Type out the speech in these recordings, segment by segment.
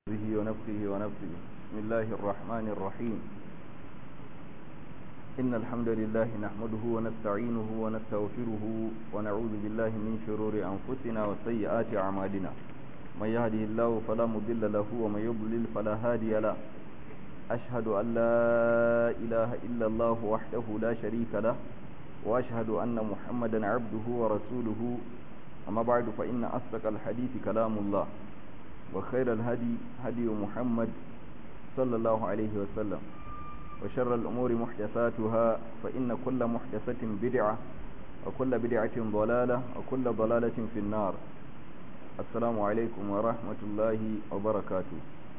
به ونفسه ونفسه بسم الله الرحمن الرحيم إن الحمد لله نحمده ونستعينه ونستغفره ونعوذ بالله من شرور أنفسنا وسيئات أعمالنا من يهده الله فلا مضل له ومن يضلل فلا هادي له أشهد أن لا إله إلا الله وحده لا شريك له وأشهد أن محمدا عبده ورسوله أما بعد فإن أصدق الحديث كلام الله وخير الهدي هدي محمد صلى الله عليه وسلم وشر الأمور محدثاتها فإن كل محدثة بدعة وكل بدعة ضلالة وكل ضلالة في النار السلام عليكم ورحمة الله وبركاته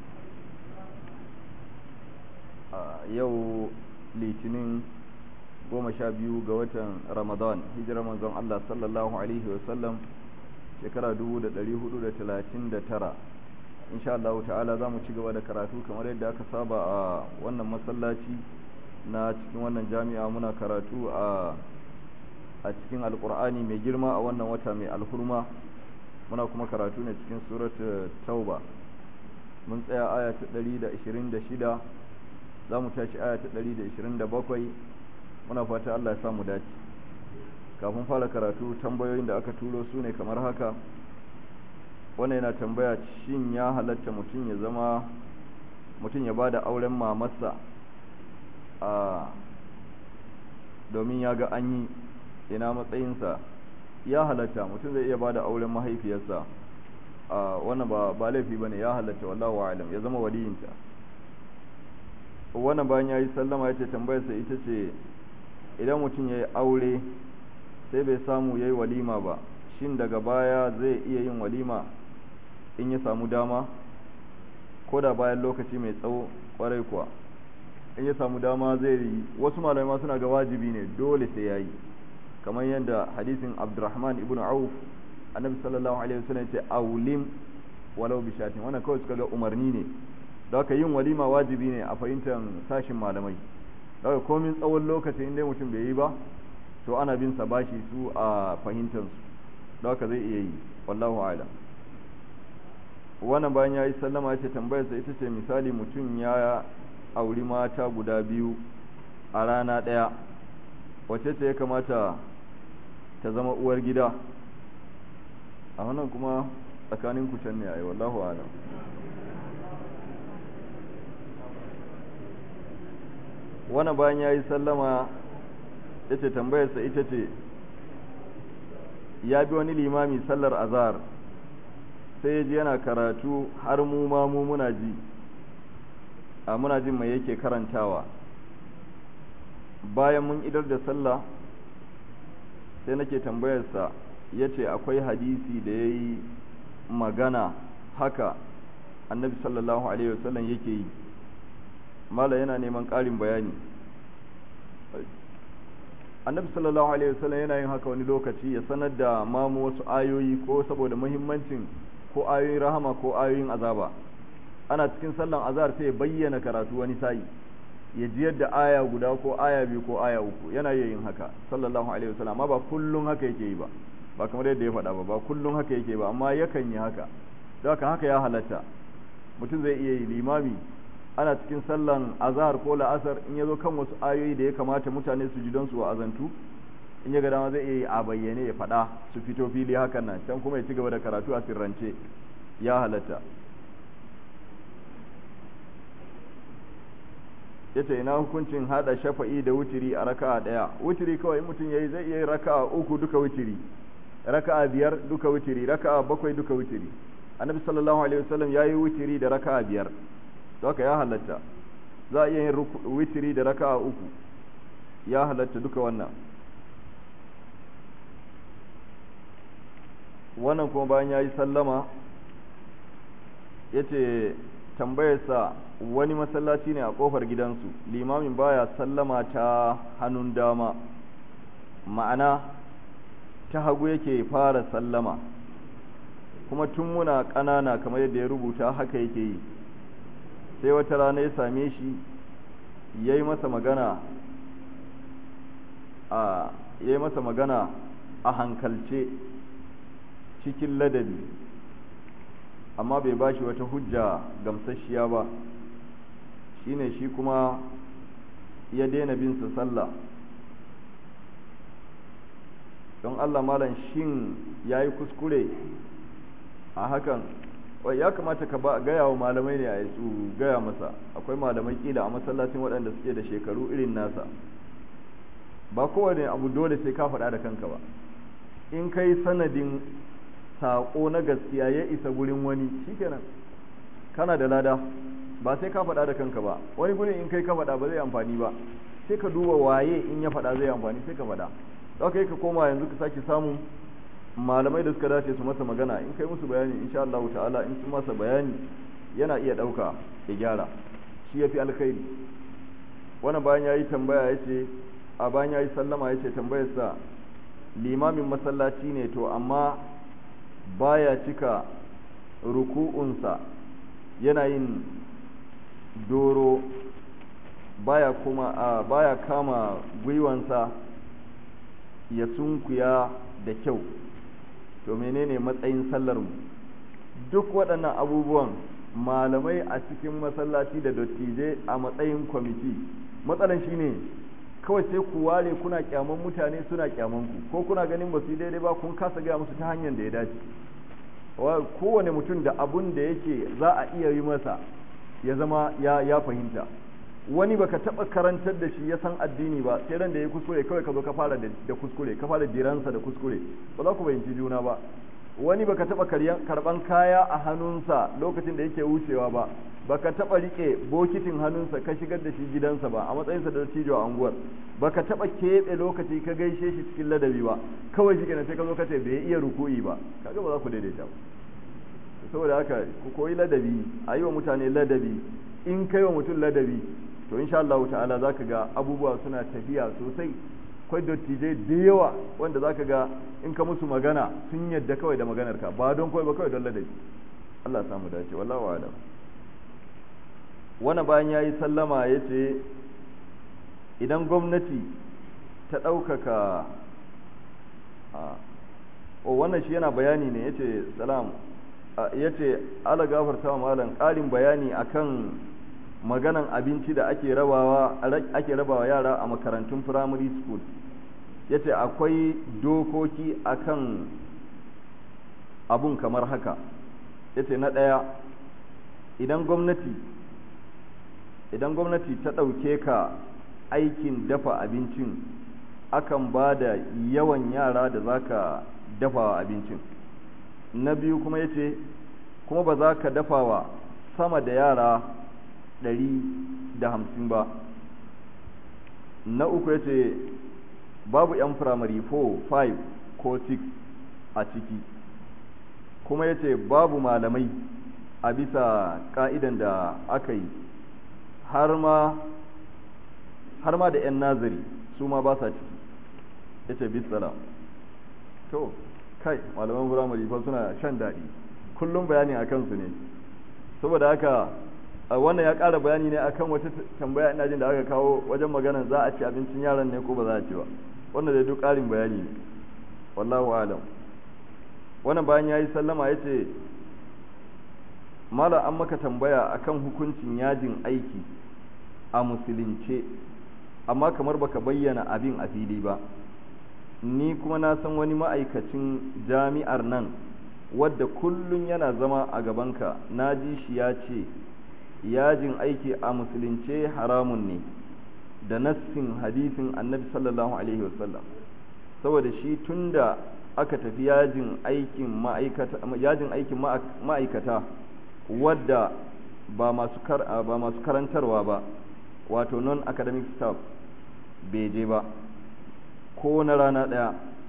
yau litinin goma sha biyu ga watan ramadan hijirar manzon Allah sallallahu alaihi wasallam shekara 1439 insha Allah ta'ala za mu ci gaba da karatu kamar yadda aka saba a wannan masallaci na cikin wannan jami'a muna karatu a a cikin alkur'ani mai girma a wannan wata mai alhurma muna kuma karatu ne cikin surat tauba mun tsaya aya ta 126 za mu tashi aya ta 127 muna fata Allah ya samu dace kafin fara karatu tambayoyin da aka turo su ne kamar haka wannan yana tambaya shin ya halatta mutum ya zama mutum ya bada auren mamarsa a domin ya ga an yi ina matsayinsa ya halatta mutum zai iya bada auren mahaifiyarsa a wannan ba ba laifi bane ya halatta wallahu a'lam ya zama waliyinta wannan bayan yayi sallama yace tambayarsa ita ce idan mutum yayi aure sai bai samu yayi walima ba shin daga baya zai iya yin walima in ya samu dama ko da bayan lokaci mai tsawo kwarai kuwa in ya samu dama zai yi wasu malamai ma suna ga wajibi ne dole sai yayi kamar yadda hadisin Abdurrahman ibn Auf annabi sallallahu alaihi wasallam ya ce aulim walau bi shatin wannan kawai suka ga umarni ne da haka yin walima wajibi ne a fahimtar sashin malamai da haka komin tsawon lokaci inda mutum bai yi ba to ana bin sa bashi su a fahimtar su da haka zai iya yi wallahu a'lam wannan bayan ya yi sallama ya ce tambayarsa ita ce misali mutum ya auri mata guda biyu a rana ɗaya wace ce ya kamata ta zama uwar gida a wannan kuma tsakanin ku can ne a yi wallahu alam wannan bayan ya yi sallama ya ce tambayarsa ita ce ya bi wani limami sallar azhar sai ji yana karatu har mu ma mu muna ji a muna jin mai yake karantawa bayan mun idar da sallah sai nake tambayarsa ya ce akwai hadisi da ya yi magana haka annabi sallallahu alaihi wasallam yake yi mala yana neman ƙarin bayani annabi sallallahu alaihi wasallam yana yin haka wani lokaci ya sanar da mamu wasu ayoyi ko saboda muhimmancin ko ayoyin rahama ko ayoyin azaba ana cikin sallan azhar sai ya bayyana karatu wani sa'i ya ji yadda aya guda ko aya biyu ko aya uku yana yin haka sallallahu alaihi wasallam amma ba kullun haka yake yi ba ba kamar yadda ya faɗa ba ba kullun haka yake ba amma yakan yi haka don haka haka ya halatta mutum zai iya yi limami ana cikin sallan azhar ko la'asar in ya zo kan wasu ayoyi da ya kamata mutane su ji don su wa'azantu in ya ga dama zai iya yi a bayyane ya faɗa su fito fili hakan nan can kuma ya ci gaba da karatu a sirrance ya halatta yace ina hukuncin hada shafa'i da wutiri a raka'a daya wutiri kawai mutum yayi zai iya raka'a uku duka wutiri raka'a biyar duka wutiri raka'a bakwai duka wutiri annabi sallallahu alaihi wasallam yayi wutiri da raka'a biyar to haka ya halatta za a iya yin wutiri da raka'a uku ya halatta duka wannan wannan kuma bayan ya yi sallama ya ce tambayarsa wani masallaci ne a kofar gidansu limamin baya sallama ta hannun dama ma'ana ta hagu yake fara sallama kuma tun muna ƙanana kamar yadda ya rubuta haka yake yi sai wata rana ya same shi ya yi masa magana a ya yi masa magana a hankalce cikin ladabi amma bai bashi wata hujja gamsasshiya ba shine shi kuma ya daina bin sa sallah don Allah malam shin yayi kuskure a hakan wai ya kamata ka ba gaya wa malamai ne a su gaya masa akwai malamai kila a masallacin waɗanda suke da shekaru irin nasa ba kowane abu dole sai ka faɗa da kanka ba in kai sanadin saƙo na gaskiya ya isa gurin wani shikenan kana da lada ba sai ka faɗa da kanka ba wani gurin in kai ka faɗa ba zai amfani ba sai ka duba waye in ya faɗa zai amfani sai ka faɗa za ka yi ka koma yanzu ka sake samun malamai da suka dace su masa magana in kai musu bayani insha Allah ta'ala in su masa bayani yana iya ɗauka ya gyara shi ya fi alkhairi wannan bayan ya yi tambaya ya ce a bayan ya yi sallama ya ce tambayarsa limamin masallaci ne to amma baya cika ruku'unsa yana yin doro baya kuma a baya kama gwiwansa ya sunkuya da kyau to menene matsayin sallar mu duk waɗannan abubuwan malamai a cikin masallaci da dattijai a matsayin kwamiti matsalan shine kawai sai ku ware kuna kyaman mutane suna kyaman ku ko kuna ganin ba su daidai ba kun kasa gaya musu ta hanyar da ya dace kowane mutum da abun da yake za a iya yi masa ya zama ya, ya fahimta wani baka taba karantar da shi ya san addini ba sai ran da ya kuskure kawai ka zo ka fara da kuskure ka fara diransa da kuskure ba za ku fahimci juna ba wani baka taba karban kaya a hannunsa lokacin da yake wucewa ba baka taba rike bokitin hannunsa ka shigar da shi gidansa ba a matsayinsa da dattijo a unguwar baka taba keɓe lokaci ka gaishe shi cikin ladabi ba kawai shi kenan sai ka zo ka ce bai iya ruku'i ba kaga ba za ku daidaita ba saboda haka ku koyi ladabi a yi wa mutane ladabi in kai wa mutum ladabi to insha Allah ta'ala zaka ga abubuwa suna tafiya sosai akwai dattijai da yawa wanda zaka ga in ka musu magana sun yadda kawai da maganar ka ba don kawai ba kawai don ladabi Allah ya samu dace wallahu a'lam wani bayan yayi sallama yace idan gwamnati ta ɗaukaka o wannan shi yana bayani ne yace salam yace ala gafarta wa malam ƙarin bayani akan maganan abinci da ake rabawa ake rabawa yara a makarantun primary school yace akwai dokoki akan abun kamar haka yace na ɗaya idan gwamnati idan gwamnati ta ɗauke ka aikin dafa abincin akan ba da yawan yara da za ka dafa abincin na biyu kuma yace kuma ba za ka dafa wa sama da yara ɗari da hamsin ba na uku ya ce babu 'yan firamare 4 5 ko 6 a ciki kuma ya ce babu malamai a bisa ka'idan da aka yi har ma da 'yan nazari su ma ba sa ciki ya ce bisala to kai malaman firamare fa suna shan daɗi kullum bayani a kansu ne saboda haka wannan ya ƙara bayani ne akan wata tambaya ina jin da aka kawo wajen magana za a ci abincin yaran ne ko ba za a ci ba wannan da duk ƙarin bayani ne wallahu alam wannan bayan ya yi sallama ya ce mala an maka tambaya akan hukuncin yajin aiki a musulunce amma kamar baka bayyana abin a fili ba ni kuma na san wani ma'aikacin jami'ar nan wadda kullum yana zama a gabanka na ji shi ya ce yajin aiki a musulunce haramun ne da nassin hadisin annabi sallallahu alaihi wasallam saboda shi tunda aka tafi yajin aikin ma'aikata yajin aikin ma'aikata wadda ba masu ba masu karantarwa ba wato non academic staff bai je ba ko na rana ɗaya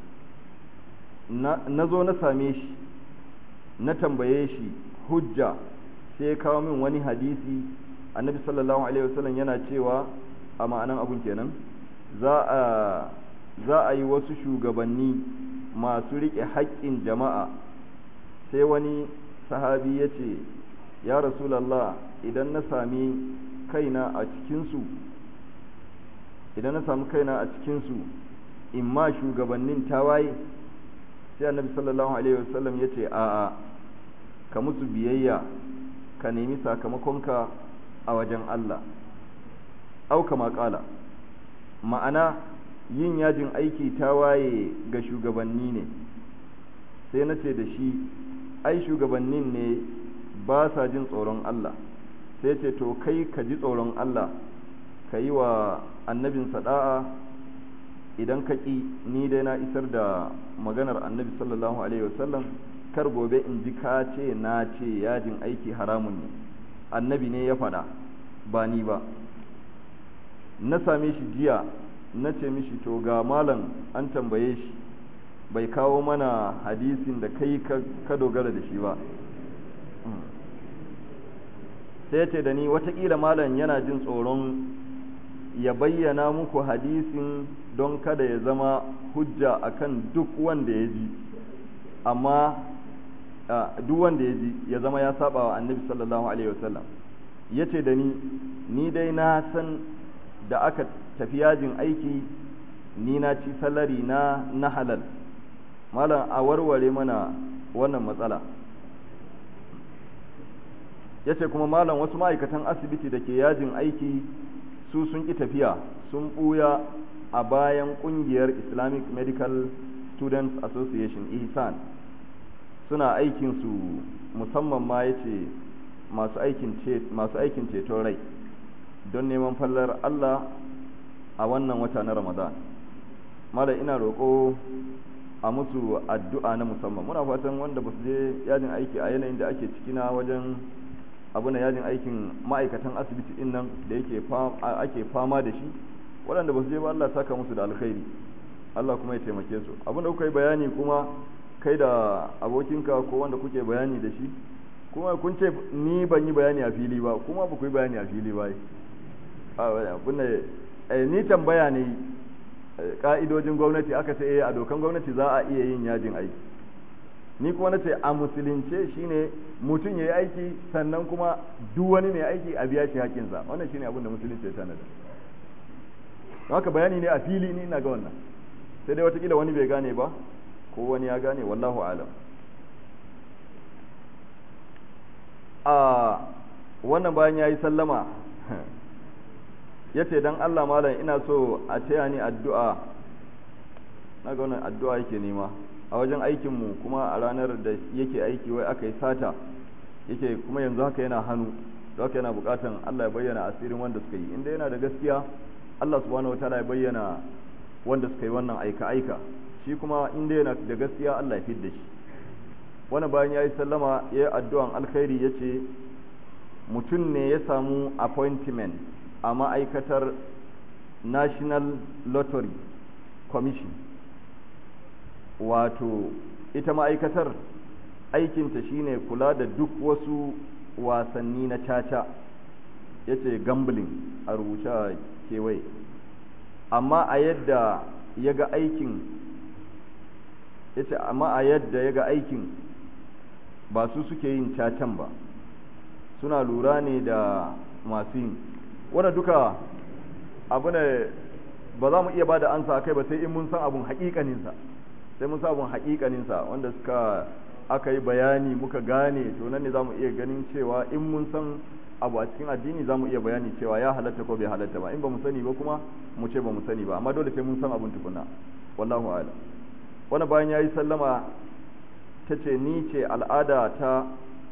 na zo na same shi na tambaye shi hujja sai ya kawo min wani hadisi annabi sallallahu alaihi wasallam yana cewa a ma'anan abun kenan za a za a yi wasu shugabanni masu riƙe haƙƙin jama'a sai wani sahabi ya ce ya rasulallah idan na sami kaina a cikinsu idan na sami kaina a cikinsu in ma shugabannin tawaye sai annabi sallallahu alaihi wasallam ya ce a'a ka musu biyayya ka nemi sakamakonka a wajen Allah au kama kala ma'ana yin yajin aiki ta waye ga shugabanni ne sai na ce da shi ai shugabannin ne ba sa jin tsoron Allah sai ce to kai ka ji tsoron Allah ka yi wa annabin sada'a idan ka ƙi ni dai na isar da maganar annabi sallallahu alaihi wasallam kar gobe in ji ka ce na ce yajin aiki haramun ne annabi ne ya faɗa ba ni ba na same shi jiya na ce mishi to ga malam an tambaye shi bai kawo mana hadisin da kai ka dogara da shi ba sai ce da ni watakila malam yana jin tsoron ya bayyana muku hadisin don kada ya zama hujja akan duk wanda ya ji amma duk wanda ya ji ya zama ya saba wa annabi sallallahu alaihi wasallam ya ce da ni ni dai na san da aka tafi yajin aiki ni na ci salari na na halal malam a warware mana wannan matsala ya ce kuma malam wasu ma'aikatan asibiti da ke yajin aiki su sun ƙi tafiya sun ɓuya a bayan ƙungiyar islamic medical students association ihsan suna aikinsu musamman ma ya ce masu aikin ceton rai don neman fallar allah a wannan wata na ramadan malam ina roƙo a musu addu'a na musamman muna fatan wanda ba su je yajin aiki a yanayin da ake ciki na wajen abu na yajin aikin ma'aikatan asibiti din nan da yake ake fama da shi waɗanda ba su je ba Allah saka musu da alkhairi Allah kuma ya taimake su abin da kuka yi bayani kuma kai da abokinka ko wanda kuke bayani da shi kuma kun ce ni ban yi bayani a fili ba kuma ba ku yi bayani a fili ba abin da ni tambaya ne ka'idojin gwamnati aka ce eh a dokan gwamnati za a iya yin yajin aiki ni kuma na ce a musulunce shine mutum ya yi aiki sannan kuma duk wani mai aiki a biya shi haƙƙinsa wannan shine abin da musulunci ya tanada haka bayani ne a fili ni na ga wannan sai dai watakila wani bai gane ba ko wani ya gane wallahu alam a wannan bayan ya yi sallama ya ce don allah malam ina so a taya ni addu'a na ga wannan addu'a yake nema a wajen aikinmu kuma a ranar da yake aiki wai aka yi sata yake kuma yanzu haka yana hannu da haka yana bukatan Allah ya bayyana asirin wanda suka yi inda yana da gaskiya Allah subhanahu wataala ya bayyana wanda suka yi wannan aika aika shi kuma inda yana da gaskiya Allah ya fidda shi wani bayan ya yi sallama ya yi addu'an alkhairi ya ce mutum ne ya samu appointment a ma'aikatar national lottery commission wato ita ma'aikatar aikinta shine kula da duk wasu wasanni na caca ya ce gambling a rubuce kewaye amma a yadda ya ga aikin ya ce amma a yadda ya ga aikin ba su suke yin cacan ba suna lura ne da masu yin wadda duka abu ne ba za mu iya ba da ansa kai ba sai in mun san abun haƙiƙaninsa sai mun sabon haƙiƙaninsa wanda suka aka yi bayani muka gane to nan ne za mu iya ganin cewa in mun san abu a cikin addini za mu iya bayani cewa ya halatta ko bai halatta ba in ba mu sani ba kuma mu ce ba mu sani ba amma dole sai mun san abun tukuna wallahu ala wani bayan ya yi sallama ta ce ni ce al'ada ta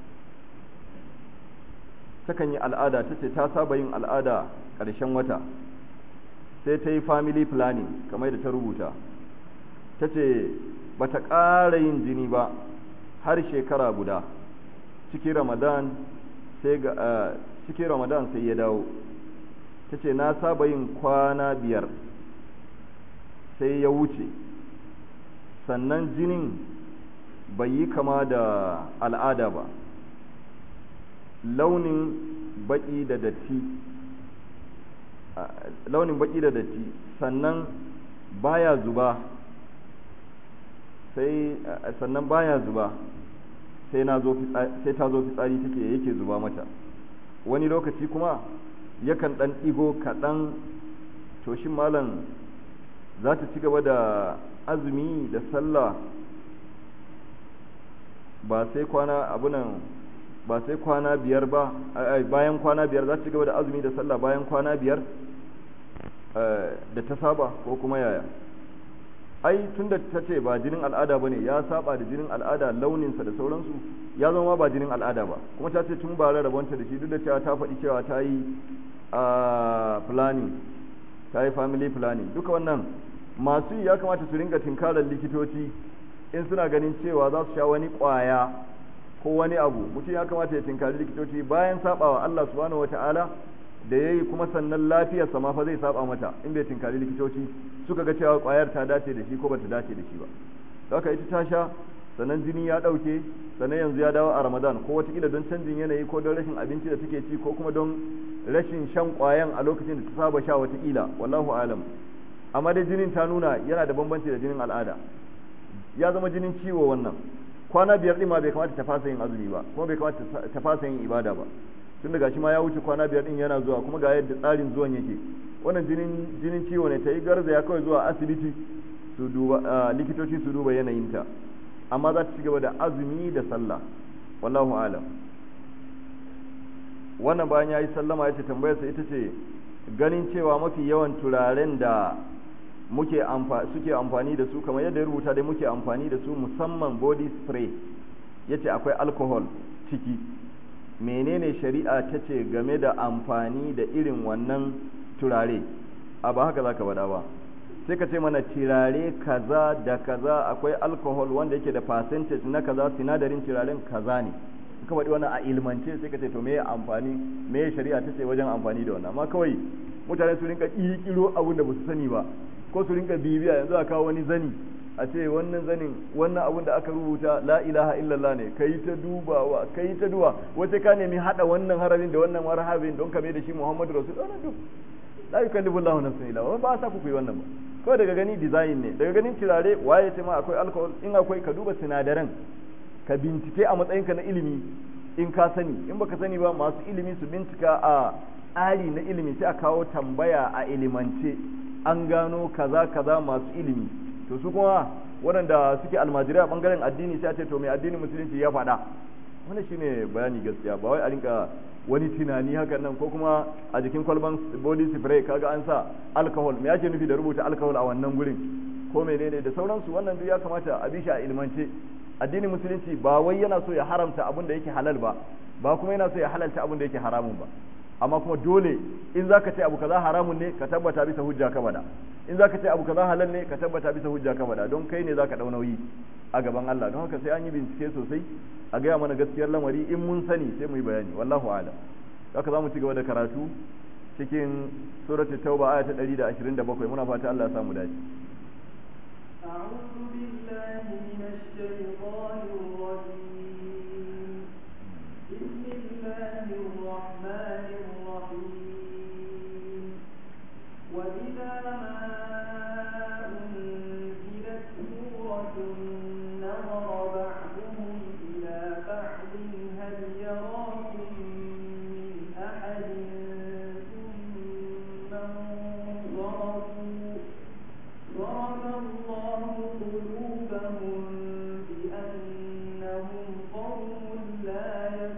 takan yi al'ada ta ce ta saba yin al'ada ƙarshen wata sai ta yi family planning kamar da ta rubuta ta ce ba ta ƙara yin jini ba har shekara guda cikin ramadan sai ga cikin ramadan sai ya dawo ta ce na saba yin kwana biyar sai ya wuce sannan jinin bai yi kama da al'ada ba launin baki da datti launin baki da datti sannan baya zuba sai sannan baya zuba sai na zo sai ta zo fitsari take yake zuba mata wani lokaci kuma yakan dan digo kaɗan to shin malam za ta ci gaba da azumi da sallah ba sai kwana abunan ba sai kwana biyar ba bayan kwana biyar za ta gaba da azumi da sallah bayan kwana biyar da ta saba ko kuma yaya ai tunda ta ce ba jinin al'ada bane ya saba da jinin al'ada launinsa da sauransu ya zama ba jinin al'ada ba kuma ta ce tun ba rabonta da shi duk da cewa ta faɗi cewa ta yi planning ta yi family planning duka wannan masu ya kamata su ringa tinkarar likitoci in suna ganin cewa za su sha wani ƙwaya ko wani abu mutum ya kamata ya tinkari likitoci bayan sabawa Allah subhanahu wata'ala da yayi kuma sannan lafiyarsa ma fa zai saba mata in bai tinkari likitoci suka ga cewa ƙwayar ta dace da shi ko bata dace da shi ba haka ita ta sha sannan jini ya ɗauke sannan yanzu ya dawo a ramadan ko watakila don canjin yanayi ko don rashin abinci da take ci ko kuma don rashin shan ƙwayan a lokacin da ta saba sha watakila wallahu alam amma dai jinin ta nuna yana da bambanci da jinin al'ada ya zama jinin ciwo wannan kwana biyar ɗin ma bai kamata ta fasa yin azumi ba kuma bai kamata ta fasa yin ibada ba tun daga shi ma ya wuce kwana biyar ɗin yana zuwa kuma ga yadda tsarin zuwan yake wannan jinin jinin ciwo ne ta yi garzaya kawai zuwa asibiti su duba likitoci su duba yanayinta amma za ta ci gaba da azumi da sallah wallahu alam wannan bayan ya yi sallama ya ce tambayarsa ita ce ganin cewa mafi yawan turaren da muke suke amfani da su kamar yadda ya rubuta dai muke amfani da su musamman body spray ya ce akwai alcohol ciki menene shari'a ta ce game da amfani da irin wannan turare a ba haka za ka bada ba sai ka ce mana turare kaza da kaza akwai alcohol wanda yake da percentage na kaza sinadarin turaren kaza ne ka faɗi wannan a ilmance sai ka ce to me amfani me shari'a ta ce wajen amfani da wannan amma kawai mutane su rinka ƙirƙiro abin da ba su sani ba ko su rinka bibiya yanzu a kawo wani zani a ce wannan zanin wannan abin da aka rubuta la ilaha illallah ne kai ta dubawa kai ta duwa wace ka nemi hada wannan harabin da wannan marhabin don ka mai da shi muhammadu rasul wannan duk la yukallifu Allahu nafsan illa wa ba sa ku yi wannan ba kawai daga gani design ne daga ganin turare waye ce ma akwai alcohol in akwai ka duba sinadaran ka bincike a matsayinka na ilimi in ka sani in baka sani ba masu ilimi su bincika a tsari na ilimi sai a kawo tambaya a ilimance an gano kaza kaza masu ilimi to su kuma waɗanda suke almajirai a ɓangaren addini sai a ce to mai addinin musulunci ya faɗa wannan shine bayani gaskiya ba wai a rinka wani tunani hakan nan ko kuma a jikin kwalban body spray kaga an sa alcohol me yake nufi da rubuta alcohol a wannan gurin ko menene da sauransu wannan duk ya kamata a bi shi a ilmance addinin musulunci ba wai yana so ya haramta abin da yake halal ba ba kuma yana so ya halalta abin da yake haramun ba amma kuma dole in zaka ce abu kaza haramun ne ka tabbata bisa hujja ka bada in zaka ce abu kaza halal ne ka tabbata bisa hujja ka bada don kai ne zaka dau nauyi a gaban Allah don haka sai an yi bincike sosai a gaya mana gaskiyar lamari in mun sani sai mu yi bayani wallahu a'lam haka zamu ci gaba da karatu cikin suratul tauba aya ta 127 muna fata Allah ya samu dace أعوذ بالله من الشيطان الرجيم بسم الله الرحمن الرحيم وإذا ما أنزلت سورة نظر بعضهم إلى بعض هل يراكم من أحد ثم انصرفوا ضرب الله قلوبهم بأنهم قوم لا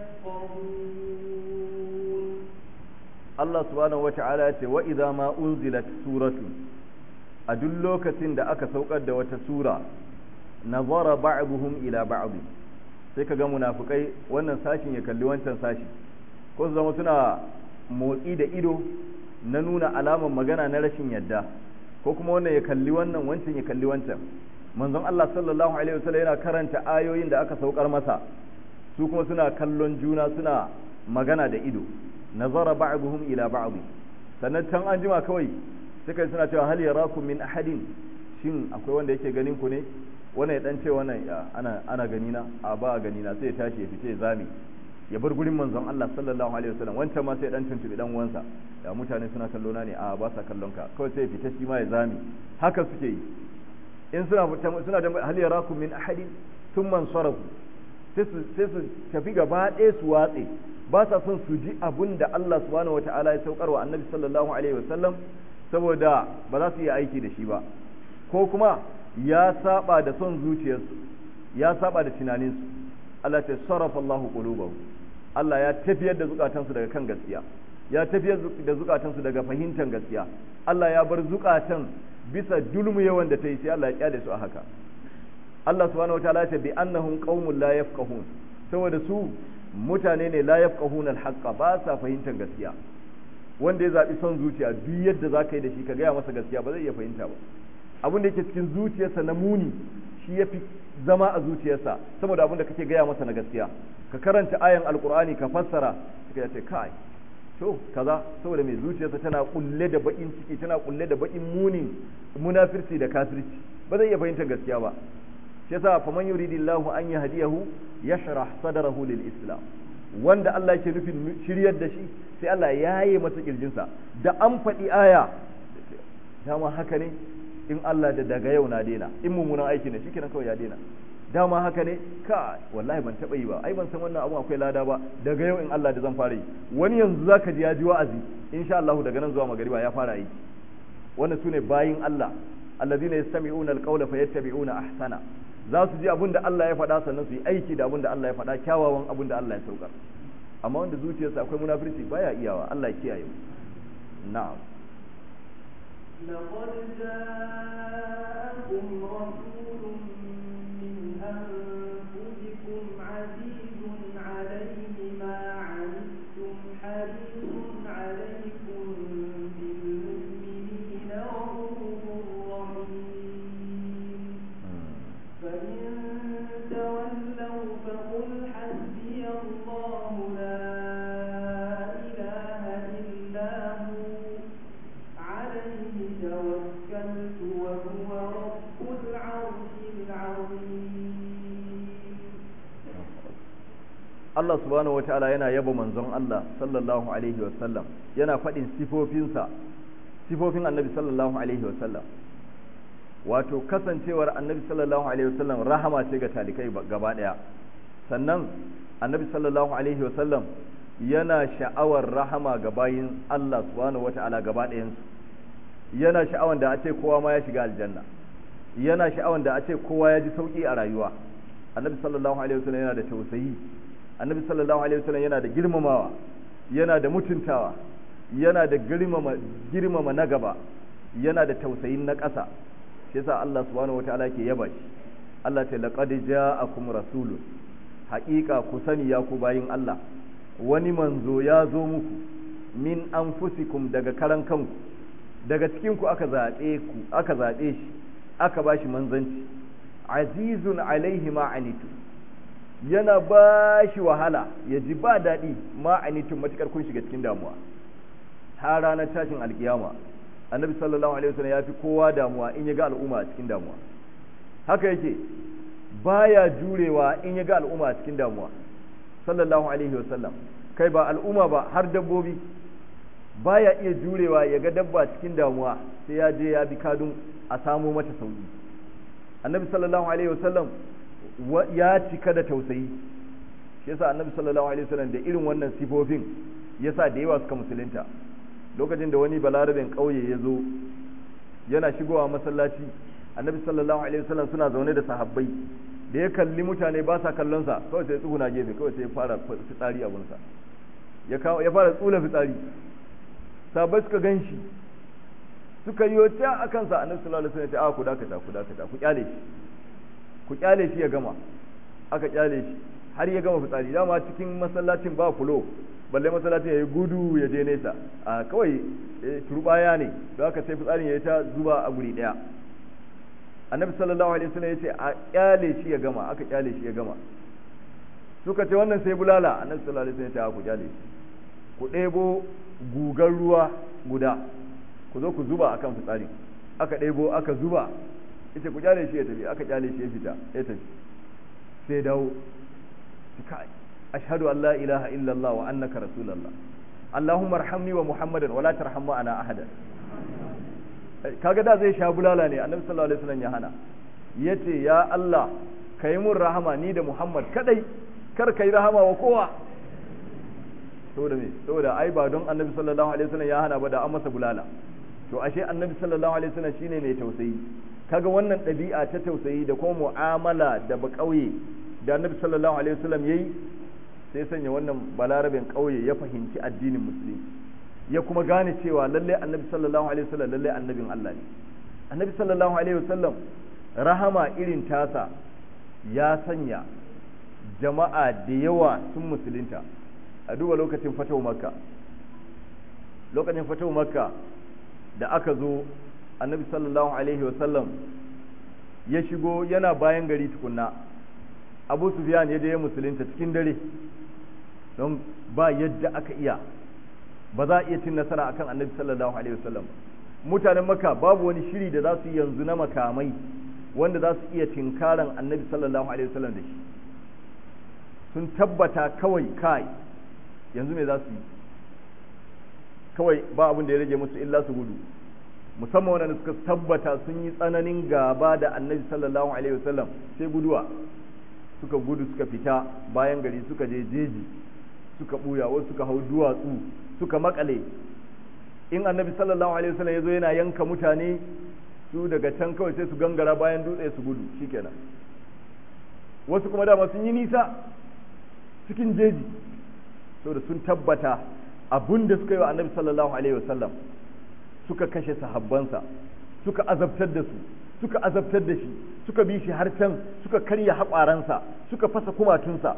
يفقهون Allah subhanahu wata'ala ya ce wa idza ma unzilat suratu a duk lokacin da aka saukar da wata sura nazara ba'dhum ila ba'd sai kaga munafikai wannan sashin ya kalli wancan sashi ko su zama suna motsi da ido na nuna alaman magana na rashin yadda ko kuma wannan ya kalli wannan wancan ya kalli wancan manzon Allah sallallahu alaihi wasallam yana karanta ayoyin da aka saukar masa su kuma suna kallon juna suna magana da ido nazara ba'dhum ila ba'd sannan can an jima kawai suka suna cewa hal yarakum min ahadin shin akwai wanda yake ganin ku ne wannan ya dan ce wannan ana ana gani na a ba a gani na sai ya tashi ya fice zami ya bar gurin manzon Allah sallallahu alaihi wasallam wancan ma sai dan tuntubi dan uwansa da mutane suna kallo na ne a ba sa kallon ka kawai sai ya fita shi ma ya zami haka suke yi in suna suna da hal yarakum min ahadin thumma sarafu sai su sai su tafi gaba ɗaya su watse ba sa son su ji abun da Allah subhanahu wata'ala ya saukar wa annabi sallallahu alaihi wasallam saboda ba za su yi aiki da shi ba ko kuma ya saba da son zuciyarsu ya saba da tunaninsu Allah ta sarrafa Allah qulubahum Allah ya tafiyar da zukatansu daga kan gaskiya ya tafiyar da zukatansu daga fahimtar gaskiya Allah ya bar zukatan bisa dulmu yawan da ta yi sai Allah ya kyale su a haka Allah subhanahu wataala ya ce bi annahum qaumun la yafqahun saboda su mutane ne la yafqahuna al ba sa fahimtar gaskiya wanda ya zabi son zuciya duk yadda zaka yi da shi ka gaya masa gaskiya ba zai iya fahimta ba abin da yake cikin zuciyarsa na muni shi yafi zama a zuciyarsa saboda abin da kake gaya masa na gaskiya ka karanta ayan alqur'ani ka fassara ka ce kai to kaza saboda mai zuciyarsa tana kulle da bakin ciki tana kulle da bakin munin munafirci da kafirci ba zai iya fahimtar gaskiya ba shi yasa faman yuridillahu an yahdiyahu yashrah sadrahu lil islam wanda Allah yake nufin shiryar da shi sai Allah ya yi masa kirjinsa da an faɗi aya dama haka ne in Allah da daga yau na daina in mummunan aiki ne shikenan kawai ya daina dama haka ne ka wallahi ban taɓa yi ba ai ban san wannan abu akwai lada ba daga yau in Allah da zan fara yi wani yanzu zaka ji ya ji wa'azi insha Allah daga nan zuwa magariba ya fara yi wannan sune bayin Allah allazina yastami'una alqawla fayattabi'una ahsana za su ji abin da Allah ya faɗa sannan su yi aiki da abin da Allah ya faɗa kyawawan abin da Allah ya saukar amma wanda zuciyarsa akwai munafirci baya iyawa Allah ya kiyaye mu na'am لقد جاءكم رسول من أنفسكم عزيز عليه ما عنتم حريص عليكم بالمؤمنين رؤوف رحيم فإن تولوا فقل حسبي الله لا إله إلا هو عليه توكلت وهو رب العرش العظيم Allah subhanahu wataala yana yaba manzon Allah sallallahu alaihi wasallam yana faɗin sifofinsa sifofin annabi sallallahu alaihi wasallam wato kasancewar annabi sallallahu alaihi wasallam rahama ce ga talikai gaba ɗaya sannan annabi sallallahu alaihi wasallam yana sha'awar rahama ga bayin Allah subhanahu wataala gaba ɗayansu yana sha'awar da a ce kowa ma ya shiga aljanna yana sha'awar da a ce kowa ya ji sauki a rayuwa annabi sallallahu alaihi wasallam yana da tausayi annabi sallallahu alaihi wasallam yana da girmamawa yana da mutuntawa yana da girmama girmama na gaba yana da tausayin na ƙasa shi yasa Allah subhanahu wataala ke yaba shi Allah ta laqad ja'akum rasulun haƙiƙa ku sani ya ku bayin Allah wani manzo ya zo muku min anfusikum daga karan kanku daga cikin ku aka zaɓe ku aka zaɓe shi aka bashi manzanci azizun alaihi ma anitu yana ba shi wahala ya ji ba daɗi ma'anitun matuƙar kun shiga cikin damuwa har ranar tashin alkiyama annabi sallallahu alaihi wasallam ya fi kowa damuwa in ya ga al'umma a cikin damuwa haka yake baya jurewa in ya ga al'umma a cikin damuwa sallallahu alaihi wasallam kai ba al'umma ba har dabbobi baya iya jurewa ya ga dabba cikin damuwa sai ya je ya bi kadun a samo mata sauki annabi sallallahu alaihi wasallam ya cika da tausayi shi yasa annabi sallallahu alaihi wasallam da irin wannan sifofin yasa da yawa suka musulunta lokacin da wani balarabin kauye ya zo yana shigowa masallaci annabi sallallahu alaihi wasallam suna zaune da sahabbai da ya kalli mutane ba sa kallon sa kawai sai tsuguna gefe kawai sai ya fara fitsari abun sa ya kawo ya fara tsula fitsari sahabbai suka ganshi suka yi ta akan sa annabi sallallahu alaihi wasallam ya ce a ku dakata ku dakata ku kyale shi ku kyale shi ya gama aka kyale shi har ya gama fitsari dama cikin masallacin ba fulo balle masallacin ya yi gudu ya je nesa a kawai turbaya ne da aka sai fitsarin ya yi ta zuba a guri daya annabi sallallahu alaihi wasallam ya ce a kyale shi ya gama aka kyale shi ya gama suka ce wannan sai bulala annabi sallallahu alaihi wasallam ya ce ku kyale shi ku ɗebo gugar ruwa guda ku zo ku zuba akan fitsarin aka ɗebo aka zuba ita ku kyale shi ya tafi aka kyale shi ya fita ya tafi sai dawo kai ashhadu an la ilaha illa Allah wa annaka rasulullah Allahumma arhamni wa Muhammadan wa la tarham ana ahada kaga da zai sha bulala ne annabi sallallahu alaihi wasallam ya hana yace ya Allah kai mun rahama ni da Muhammad kadai kar kai rahama wa kowa saboda me saboda ai ba don annabi sallallahu alaihi wasallam ya hana ba da an masa bulala to ashe annabi sallallahu alaihi wasallam shine mai tausayi kaga wannan ɗabi'a ta tausayi da kuma mu'amala da ba ƙauye da annabi sallallahu alaihi wasallam yayi sai sanya wannan balarabin ƙauye ya fahimci addinin musulunci ya kuma gane cewa lalle annabi sallallahu alaihi wasallam lalle annabin Allah ne annabi sallallahu alaihi wasallam rahama irin tasa ya sanya jama'a da yawa sun musulunta a duba lokacin fatawa makka lokacin fatawa makka da aka zo annabi sallallahu alaihi wasallam ya shigo yana bayan gari tukunna abu sufyan ya je ya musulunta cikin dare don ba yadda aka iya ba za a iya cin nasara akan annabi sallallahu alaihi wasallam mutanen maka babu wani shiri da za su yi yanzu na makamai wanda za su iya tinkaran annabi sallallahu alaihi wasallam da shi sun tabbata kawai kai yanzu me za su yi kawai ba abin da ya rage musu illa su gudu musamman wanda suka tabbata sun yi tsananin gaba da annabi sallallahu alaihi wasallam sai guduwa suka gudu suka fita bayan gari suka je jeji suka buya wasu suka hau duwatsu suka makale in annabi sallallahu alaihi wasallam ya zo yana yanka mutane su daga can kawai sai su gangara bayan dutse su gudu shikenan wasu kuma dama sun yi nisa cikin jeji saboda sun tabbata abun da suka yi wa annabi sallallahu alaihi wasallam suka kashe sahabbansa suka azabtar da su suka azabtar da shi suka bi shi har can suka karya haƙwaransa suka fasa kumatunsa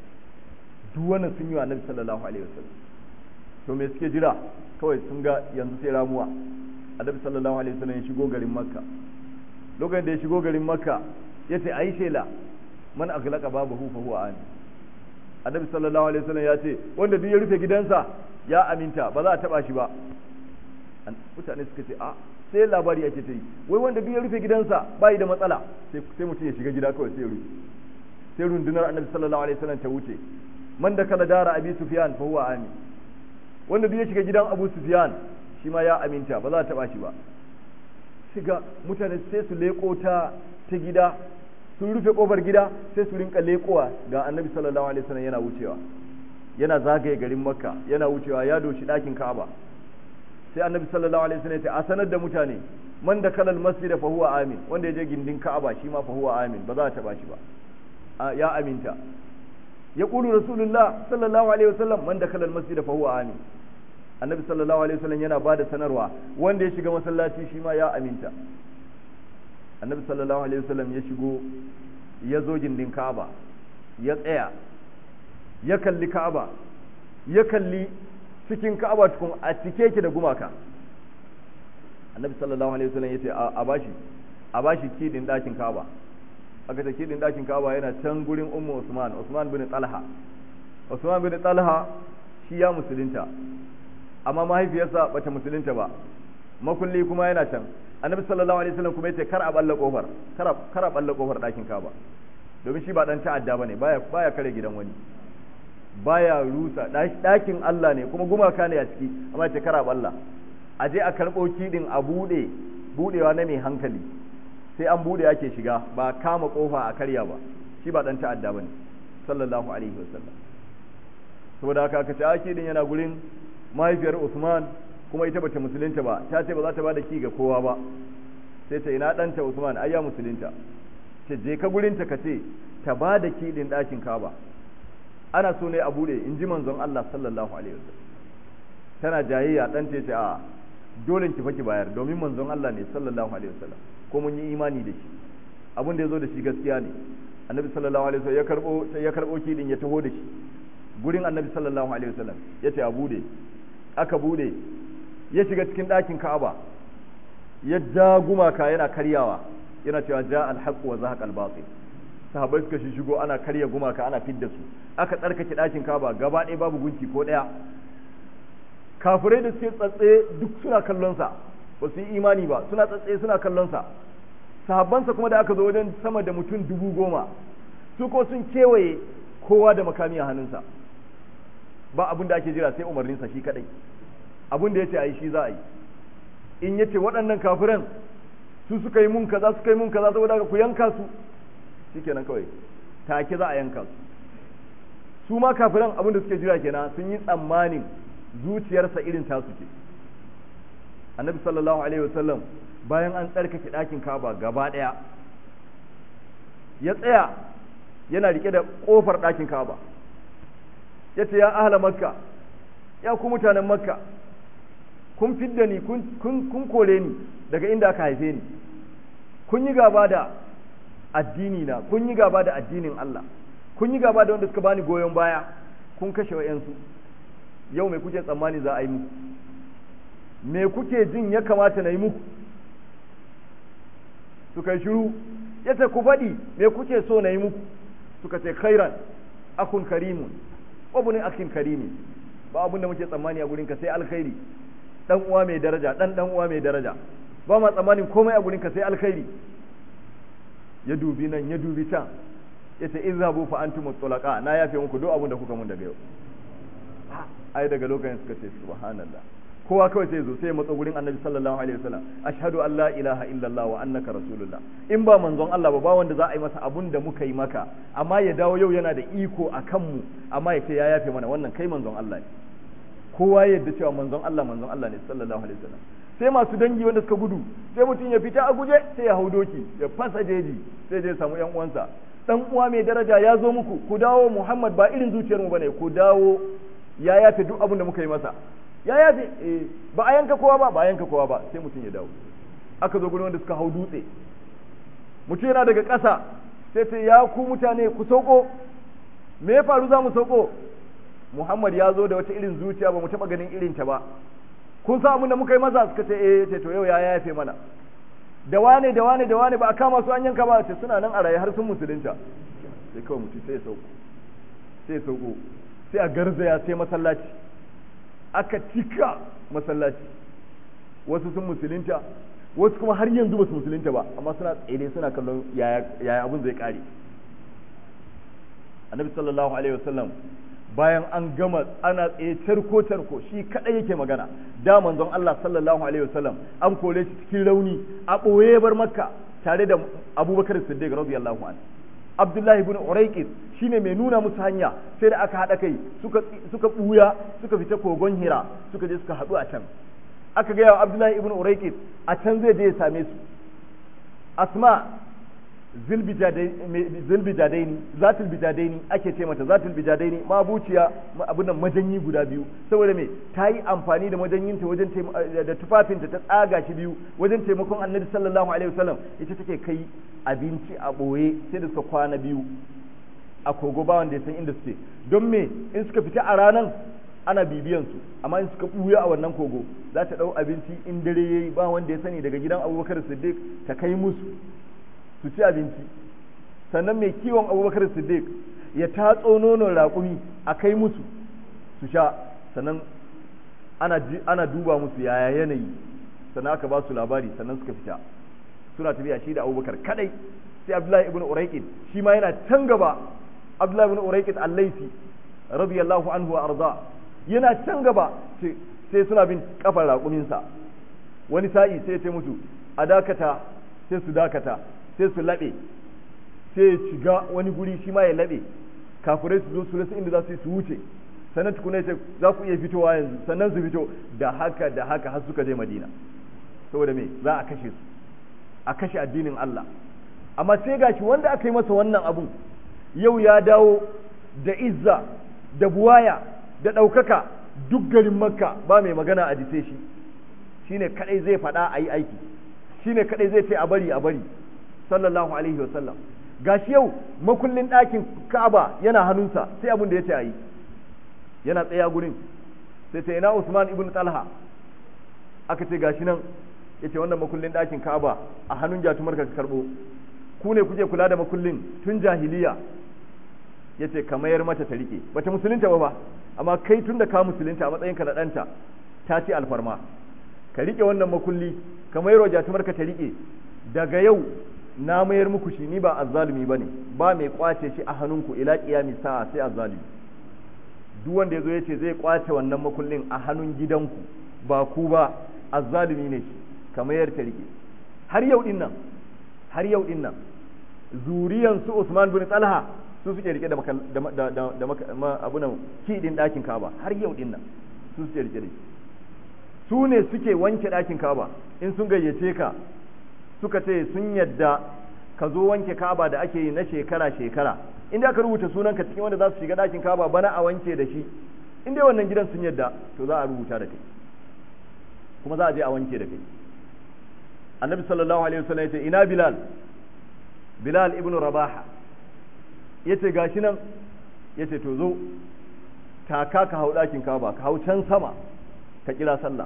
duk wannan sun yi wa annabi sallallahu alaihi wasallam to me suke jira kawai sun ga yanzu sai ramuwa annabi sallallahu alaihi wasallam ya shigo garin makka lokacin da ya shigo garin makka ya ce ayi shela man aghlaqa babahu fa huwa amin annabi sallallahu alaihi wasallam ya ce wanda duk ya rufe gidansa ya aminta ba za a taba shi ba mutane suka ce a sai labari ake ta yi wai wanda duk ya rufe gidansa bai da matsala sai mutum ya shiga gida kawai sai rufe sai rundunar annabi sallallahu alaihi wasallam ta wuce man da kala dara abi sufyan fa huwa amin wanda duk ya shiga gidan abu sufyan shi ma ya aminta ba za a taba shi ba shiga mutane sai su leko ta ta gida sun rufe kofar gida sai su rinka lekowa ga annabi sallallahu alaihi wasallam yana wucewa yana zagaye garin makka yana wucewa ya doshi ɗakin ka'aba sai annabi sallallahu alaihi wasallam ya ce a sanar da mutane man da kalal masjid fa huwa amin wanda ya je gindin ka'aba shi ma fa huwa amin ba za a taba shi ba ya aminta ya qulu rasulullah sallallahu alaihi wasallam man da kalal masjid fa huwa amin annabi sallallahu alaihi wasallam yana bada sanarwa wanda ya shiga masallaci shi ma ya aminta annabi sallallahu alaihi wasallam ya shigo ya zo gindin ka'aba ya tsaya ya kalli ka'aba ya kalli cikin ka'aba tukun a cike ki da gumaka annabi sallallahu alaihi wasallam yace a bashi a bashi kidin dakin ka'aba aka ta kidin dakin ka'aba yana can gurin ummu usman usman bin talha usman bin talha shi ya musulunta amma mahaifiyarsa bata musulunta ba makulli kuma yana can annabi sallallahu alaihi wasallam kuma yace kar a balla kofar kar kar a balla kofar dakin ka'aba domin shi ba dan ta'adda bane baya baya kare gidan wani baya rusa ɗakin Allah ne kuma gumaka ne a ciki amma ce kara balla a je a karɓo kiɗin a buɗe buɗewa na mai hankali sai an buɗe ake shiga ba kama ƙofa a karya ba shi ba ɗan ta'adda ba ne sallallahu alaihi wasallam saboda haka aka ce a kiɗin yana gurin mahaifiyar Usman kuma ita bata musulunta ba ta ce ba za ta ba da ki ga kowa ba sai ta ina ɗanta Usman ai ya musulunta ce je ka gurinta ka ce ta ba da kiɗin ɗakin Kaba ana so ne a bude in ji manzon Allah sallallahu alaihi wasallam tana jayayya dan ce ce a dole ki faki bayar domin manzon Allah ne sallallahu alaihi wasallam ko mun yi imani da shi abin da yazo da shi gaskiya ne annabi sallallahu alaihi wasallam ya karbo ya karbo kidin ya taho da shi gurin annabi sallallahu alaihi wasallam ya ce a bude aka bude ya shiga cikin ɗakin Ka'aba ya ja gumaka yana karyawa yana cewa ja al-haqq wa zahaqa al-batil sahabbai suka shi shigo ana karya gumaka ana fidda su aka tsarkake ɗakin kaba gaba ɗaya babu gunki ko ɗaya kafirai da suke tsatse duk suna kallon sa ba su yi imani ba suna tsatse suna kallon sa sahabbansa kuma da aka zo wajen sama da mutum dubu goma su ko sun kewaye kowa da makami a hannunsa ba abin da ake jira sai umarninsa shi kadai abin da ya ce a yi shi za a yi in ya ce waɗannan kafiran su suka yi mun kaza suka yi mun kaza saboda ku yanka su shikenan kawai take za a yanka su su ma kafiran abin da suke jira kenan sun yi tsammanin zuciyarsa irin tasu ce annabi sallallahu alaihi wasallam bayan an tsarkake ɗakin kaba gaba ɗaya ya tsaya yana rike da kofar ɗakin Ka'aba yace ya ahla makka ya ku mutanen makka kun fidda ni kun kun kore ni daga inda aka haife ni kun yi gaba da addini na kun yi gaba da addinin Allah kun yi gaba da wanda suka bani goyon baya kun kashe wa'yansu yau mai kuke tsammani za a yi muku me kuke jin ya kamata na yi muku suka yi shiru ya ce ku faɗi me kuke so na yi muku suka ce khairan akun karimun wabunin akin karimi ba abin da muke tsammani a gurinka sai alkhairi dan uwa mai daraja dan dan uwa mai daraja ba ma tsammanin komai a gurinka sai alkhairi ya dubi nan ya dubi can ya ce izhabu fa antum tulaqa na yafe muku duk abin da kuka mun daga yau ai daga lokacin suka ce subhanallah kowa kawai sai zo sai matsa gurin annabi sallallahu alaihi wasallam ashhadu an la ilaha illallah wa annaka rasulullah in ba manzon Allah ba ba wanda za a yi masa abun da muka yi maka amma ya dawo yau yana da iko a kanmu amma ya ce ya yafe mana wannan kai manzon Allah ne kowa ya yadda cewa manzon Allah manzon Allah ne sallallahu alaihi wasallam sai masu dangi wanda suka gudu sai mutum ya fita a guje sai ya hau doki ya fasa jeji sai je samu yan uwansa dan uwa mai daraja ya zo muku ku dawo Muhammad ba irin zuciyar mu bane ku dawo ya yafe duk abin da muka yi masa ya yafe eh ba a yanka kowa ba ba a yanka kowa ba sai mutum ya dawo aka zo gurin wanda suka hau dutse mutum yana daga ƙasa sai ce ya ku mutane ku sauko me ya faru za mu sauko Muhammad ya zo da wata irin zuciya ba mu taɓa ganin irin ta ba kun sa abin da muka yi maza suka ce eh ce to yau ya yafe mana da wane da wane da wane ba a kama su an yanka ba ce suna nan a raye har sun musulunta sai kawai mutum sai ya sauko sai ya sauko sai a garzaya sai masallaci aka cika masallaci wasu sun musulunta wasu kuma har yanzu ba su musulunta ba amma suna tsere suna kallon yaya abin zai kare annabi sallallahu alaihi wasallam bayan an gama ana tsaye tarko tarko shi kadai yake magana da manzon Allah sallallahu alaihi wasallam an kore shi cikin rauni a boye bar makka tare da abubakar siddiq radiyallahu anhu abdullahi ibn uraiqis shine mai nuna musu hanya sai da aka hada kai suka suka buya suka fita kogon hira suka je suka hadu a can aka ga yawa abdullahi ibn uraiqis a can zai je ya same su asma zilbijadaini zatul bijadaini ake ce mata zatul bijadaini mabuciya abin nan majanyi guda biyu saboda me ta yi amfani da majanyinta wajen da tufafinta ta tsaga shi biyu wajen taimakon annabi sallallahu alaihi wasallam ita take kai abinci a boye sai da suka kwana biyu a kogo ba wanda ya san inda suke don me in suka fita a ranan ana bibiyan su amma in suka buya a wannan kogo za ta dau abinci in dare yayi ba wanda ya sani daga gidan abubakar siddiq ta kai musu su ci abinci sannan mai kiwon abubakar siddiq ya tatso nonon raƙumi a kai musu su sha sannan ana, ana duba musu yaya yanayi sannan aka ba su labari sannan suka fita suna tafiya shi da abubakar kadai sai abdullahi ibn uraiqid shi ma yana can gaba abdullahi ibn uraiqid al-laisi radiyallahu anhu wa arda yana can gaba sai suna bin kafar raƙuminsa wani sa'i sai ya ce musu a dakata sai su dakata sai su laɓe sai ya shiga wani guri shi ma ya laɓe kafirai su zo su rasa inda za su yi su wuce sannan tukuna ce za ku iya fitowa yanzu sannan su fito da haka da haka har suka je madina saboda me za a kashe su a kashe addinin Allah amma sai gashi wanda aka yi masa wannan abun yau ya dawo da izza da buwaya da ɗaukaka duk garin makka ba mai magana a jise shi shine kadai zai faɗa a yi aiki shine kadai zai ce a bari a bari sallallahu alaihi wasallam gashi yau makullin ɗakin Ka'aba yana hannunsa sai abin da ya ce a yi yana tsaya gurin sai ce ina Usman ibn Talha aka ce gashi nan yace wannan makullin ɗakin Ka'aba a hannun jatumar ka karbo ku ne kuke kula da makullin tun jahiliya yace ka mayar mata ta rike bata musulunta ba ba amma kai tun da ka musulunta a matsayinka na ɗanta ta ce alfarma ka rike wannan makulli ka mayar wa jatumar ka ta rike daga yau na mayar muku shi ni ba azzalumi bane ba mai kwace shi a hannunku ila qiyami sa'a sai azzalumi duk wanda yazo yace zai kwace wannan makullin a hannun gidanku ba ku ba azzalumi ne shi ka mayar ta rike har yau din nan har yau din nan zuriyan su Usman bin Talha su suke rike da da da da abunan kidin dakin Kaaba har yau din nan su suke rike da su ne suke wanke dakin Kaaba in sun gayyace ka suka ce sun yadda ka zo wanke kaba da ake yi na shekara-shekara inda aka rubuta sunanka cikin wanda za su shiga ɗakin kaba bana a wanke da shi in dai wannan gidan sun yadda to za a rubuta da kai kuma za a je a wanke da kai annabi sallallahu alaihi wasallam ya ce ina bilal bilal ibn rabaha ya ce gashi nan ya ce to zo taka ka hau ɗakin kaba ka hau can sama ka kira sallah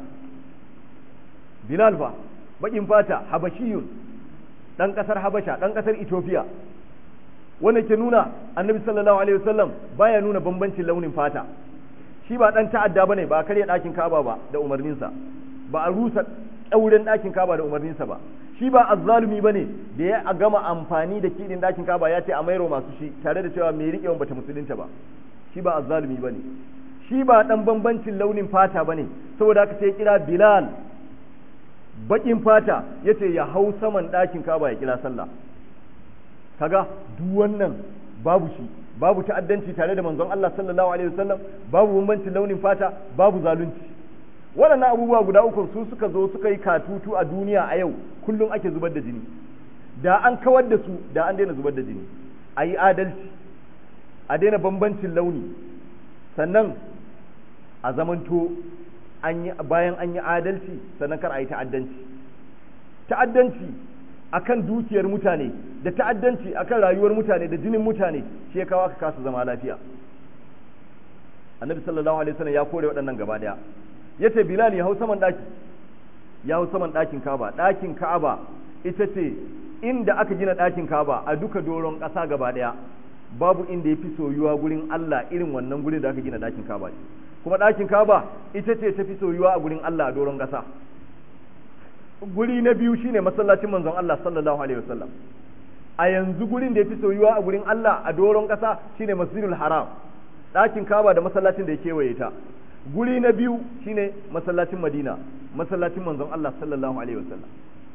bilal fa baƙin fata habashiyun ɗan ƙasar habasha ɗan ƙasar ethiopia wanda ke nuna annabi sallallahu alaihi wasallam baya nuna bambancin launin fata shi ba ɗan ta'adda bane ba a karya ɗakin kaba ba da umarninsa ba a rusa ɗauren ɗakin kaba da umarninsa ba shi ba azzalumi bane da ya gama amfani da kiɗin ɗakin kaba ya ce a mairo masu shi tare da cewa mai riƙewan bata musulunta ba shi ba azzalumi bane shi ba ɗan bambancin launin fata bane saboda haka sai kira bilal baƙin fata ya ce ya hau saman ɗakin kaba ya kira sallah kaga duk wannan babu shi babu ta'addanci tare da manzon Allah sallallahu alaihi wasallam babu bambancin launin fata babu zalunci waɗannan abubuwa guda uku su suka zo suka yi katutu a duniya a yau kullum ake zubar da jini da an kawar da su da an daina zubar da jini a yi adalci a daina bambancin launi sannan a zamanto an yi bayan an yi adalci sannan kar a yi ta'addanci ta'addanci akan dukiyar mutane da ta'addanci akan rayuwar mutane da jinin mutane shi ya kawo aka kasa zama lafiya annabi sallallahu alaihi wasallam ya kore waɗannan gaba daya yace bilal ya hau saman daki ya hau saman dakin kaba dakin ka'aba ita ce inda aka gina dakin kaba a duka doron ƙasa gaba daya babu inda ya fi soyuwa gurin Allah irin wannan gurin da aka gina dakin kaba kuma dakin kaba ita ce ta fi soyuwa a gurin Allah a doron ƙasa guri na biyu shine masallacin manzon Allah sallallahu alaihi wasallam a yanzu gurin da ya fi soyuwa a gurin Allah a doron ƙasa shine masjidul haram ɗakin kaba da masallacin da ya kewaye ta guri na biyu shine masallacin madina masallacin manzon Allah sallallahu alaihi wasallam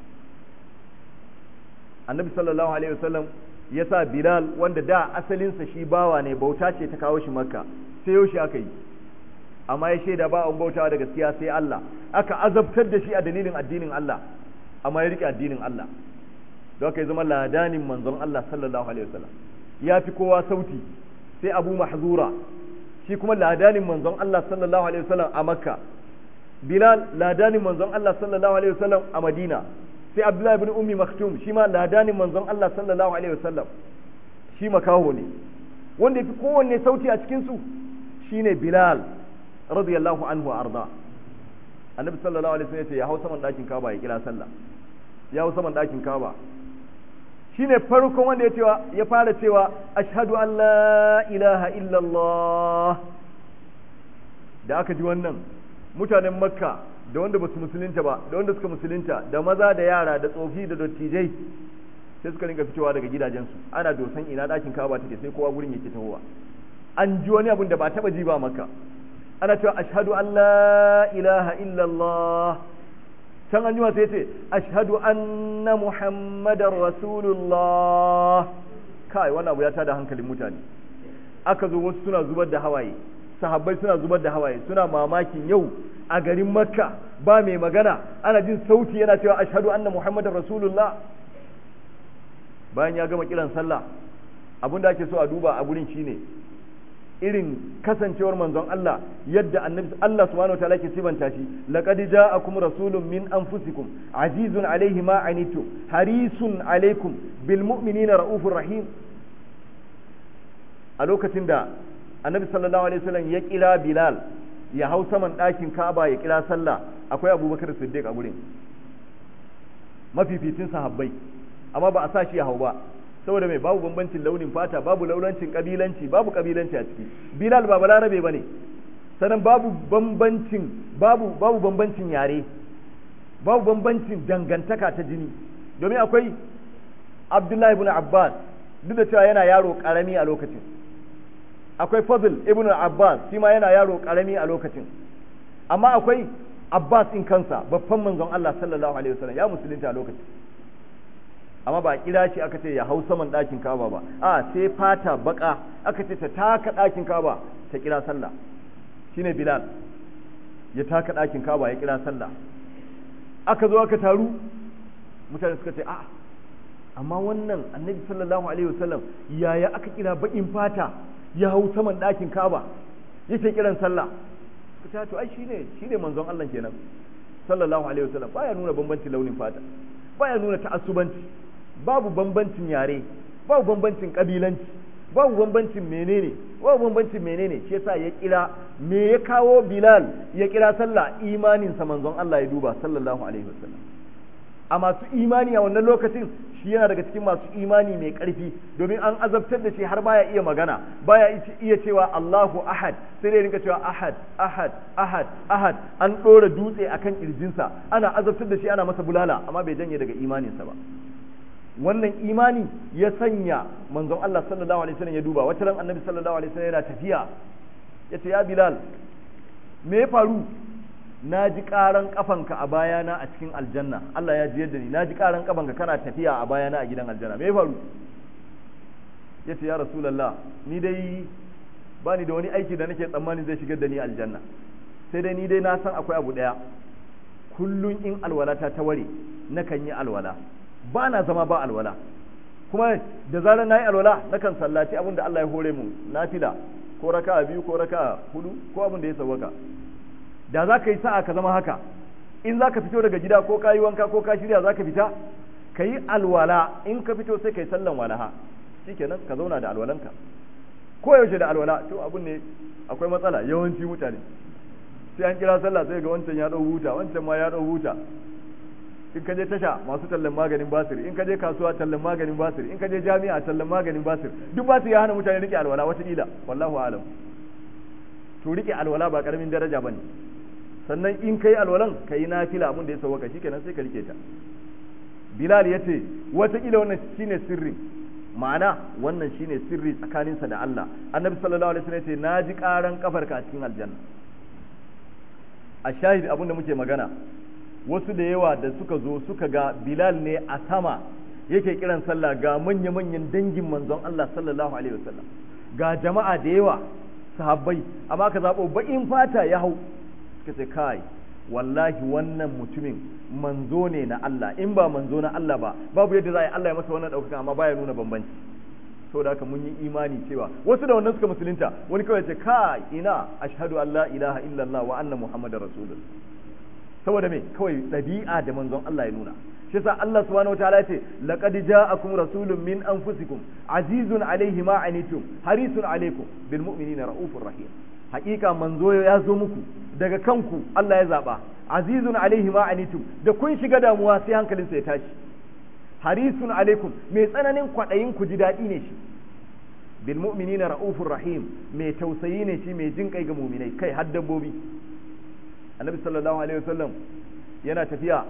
annabi sallallahu alaihi wasallam ya sa bilal wanda da asalinsa shi bawa ne bauta ce ta kawo shi makka sai yau shi aka yi amma ya shaida ba an bautawa da gaskiya sai Allah aka azabtar da shi a dalilin addinin Allah amma ya rike addinin Allah don haka ya zama ladanin manzon Allah sallallahu alaihi wasallam ya fi kowa sauti sai Abu Mahzura shi kuma ladanin manzon Allah sallallahu alaihi wasallam a Makka Bilal ladanin manzon Allah sallallahu alaihi wasallam a Madina sai Abdullah ibn Ummi Maktum shi ma ladanin manzon Allah sallallahu alaihi wasallam shi makaho ne wanda yafi kowanne sauti a cikin su shine Bilal radiyallahu anhu arda annabi sallallahu alaihi wasallam ya ce ya hau saman dakin kaba ya kira sallah ya hau saman dakin kaba shine farkon wanda ya cewa ya fara cewa ashhadu an la ilaha illallah da aka ji wannan mutanen makka da wanda basu musulunta ba da wanda suka musulunta da maza da yara da tsofi da dattijai sai suka rinka fitowa daga gidajensu ana dosan ina dakin kaba take sai kowa gurin yake tahowa an ji wani abun da ba taba ji ba makka ana cewa ashhadu an la ilaha illallah can an jima sai ce ashhadu anna muhammadar rasulullah kai wannan abu ya tada hankalin mutane aka zo wasu suna zubar da hawaye sahabbai suna zubar da hawaye suna mamakin yau a garin makka ba mai magana ana jin sauti yana cewa ashhadu anna muhammadar rasulullah bayan ya gama kiran sallah abin da ake so a duba a gurin shine irin kasancewar manzon Allah yadda annabi Allah subhanahu wa ta'ala ke sibanta shi laqad ja'akum rasulun min anfusikum azizun alayhi ma anitum harisun alaykum bil mu'minina raufur rahim a lokacin da annabi sallallahu alaihi wasallam ya kira bilal ya hau saman ɗakin ka'aba ya kira sallah akwai abubakar siddiq a gurin mafificin sahabbai amma ba a sa shi ya hau ba saboda mai babu bambancin launin fata babu laulancin kabilanci babu kabilanci a ciki bilal ba balarabe bane sannan babu bambancin babu babu bambancin yare babu bambancin dangantaka ta jini domin akwai abdullahi ibn abbas duk da cewa yana yaro karami a lokacin akwai fadl ibn abbas shi ma yana yaro karami a lokacin amma akwai abbas in kansa babban manzon allah sallallahu alaihi wasallam ya musulunta a lokacin amma ba kira shi aka ce ya hau saman ɗakin kaba ba a sai fata baka aka ce ta taka ɗakin kaba ta kira sallah shine bilal ya taka ɗakin kaba ya kira sallah aka zo aka taru mutane suka ce a amma wannan annabi sallallahu alaihi wasallam yaya aka kira bakin fata ya hau saman ɗakin kaba yake kiran sallah ka to ai shine shine manzon Allah kenan sallallahu alaihi wasallam baya nuna bambancin launin fata baya nuna ta'assubanci babu bambancin yare babu bambancin kabilanci babu bambancin menene babu bambancin menene shi yasa ya kira me ya kawo Bilal ya kira sallah imanin sa manzon Allah ya duba sallallahu alaihi wasallam a masu imani a wannan lokacin shi yana daga cikin masu imani mai ƙarfi domin an azabtar da shi har baya iya magana baya iya cewa Allahu ahad sai dai rinka cewa ahad ahad ahad ahad an ɗora dutse akan kirjinsa ana azabtar da shi ana masa bulala amma bai janye daga imaninsa ba wannan imani ya sanya manzon Allah sallallahu alaihi wasallam ya duba wata ran annabi sallallahu alaihi wasallam yana tafiya yace ya Bilal me ya faru na ji ƙaran ƙafanka a bayana a cikin aljanna Allah ya ji yadda ni na ji ƙaran ƙafanka kana tafiya a bayana a gidan aljanna me ya faru ya ce ya rasulallah ni dai ba ni da wani aiki da nake tsammanin zai shigar da ni aljanna sai dai ni dai na san akwai abu ɗaya kullum in alwala ta ta ware nakan yi alwala ba na zama ba alwala kuma da zarar na yi alwala nakan sallaci abin da Allah ya hore mu nafila ko raka biyu ko raka hudu ko abin da ya sawwaka da za ka yi sa'a ka zama haka in za ka fito daga gida ko ka yi wanka ko ka shirya za ka fita ka yi alwala in ka fito sai ka yi sallan walaha shikenan ka zauna da alwalanka ko yaushe da alwala to abun ne akwai matsala yawanci mutane sai an kira sallah sai ga wancan ya dau huta wancan ma ya dau huta in ka je tasha masu tallan maganin basir in ka je kasuwa tallan maganin basir in ka je jami'a tallan maganin basir duk basir ya hana mutane rike alwala wata kila wallahu a'lam to rike alwala ba karamin daraja bane sannan in kai alwalan kai nafila abin da ya sauwaka shikenan sai ka rike ta bilal yace wata kila wannan shine sirri ma'ana wannan shine sirri tsakaninsa da Allah annabi sallallahu alaihi wasallam yace naji karan kafarka a cikin aljanna a shahid abin da muke magana wasu da yawa da suka zo suka ga bilal ne a sama yake kiran sallah ga manya-manyan dangin manzon Allah sallallahu alaihi wasallam ga jama'a da yawa sahabbai amma ka zaɓo baƙin fata ya hau suka ce kai wallahi wannan mutumin manzo ne na Allah in ba manzo na Allah ba babu yadda za a yi Allah ya masa wannan ɗaukaka amma baya nuna bambanci saboda haka mun yi imani cewa wasu da wannan suka musulunta wani kawai ce kai ina ashhadu an la ilaha illallah wa anna muhammadar rasulullah saboda me kawai ɗabi'a da manzon Allah ya nuna shi sa Allah subhanahu wataala ce laqad ja'akum rasulun min anfusikum azizun alayhi ma anitum harisun alaykum bil mu'minina raufur rahim haƙiƙa manzo ya zo muku daga kanku Allah ya zaba azizun alayhi ma anitum da kun shiga damuwa sai hankalinsa ya tashi harisun alaikum mai tsananin kwaɗayin ku ji daɗi ne shi bil mu'minina raufur rahim mai tausayi ne shi mai jin kai ga mu'minai kai har dabbobi annabi sallallahu alaihi wasallam yana tafiya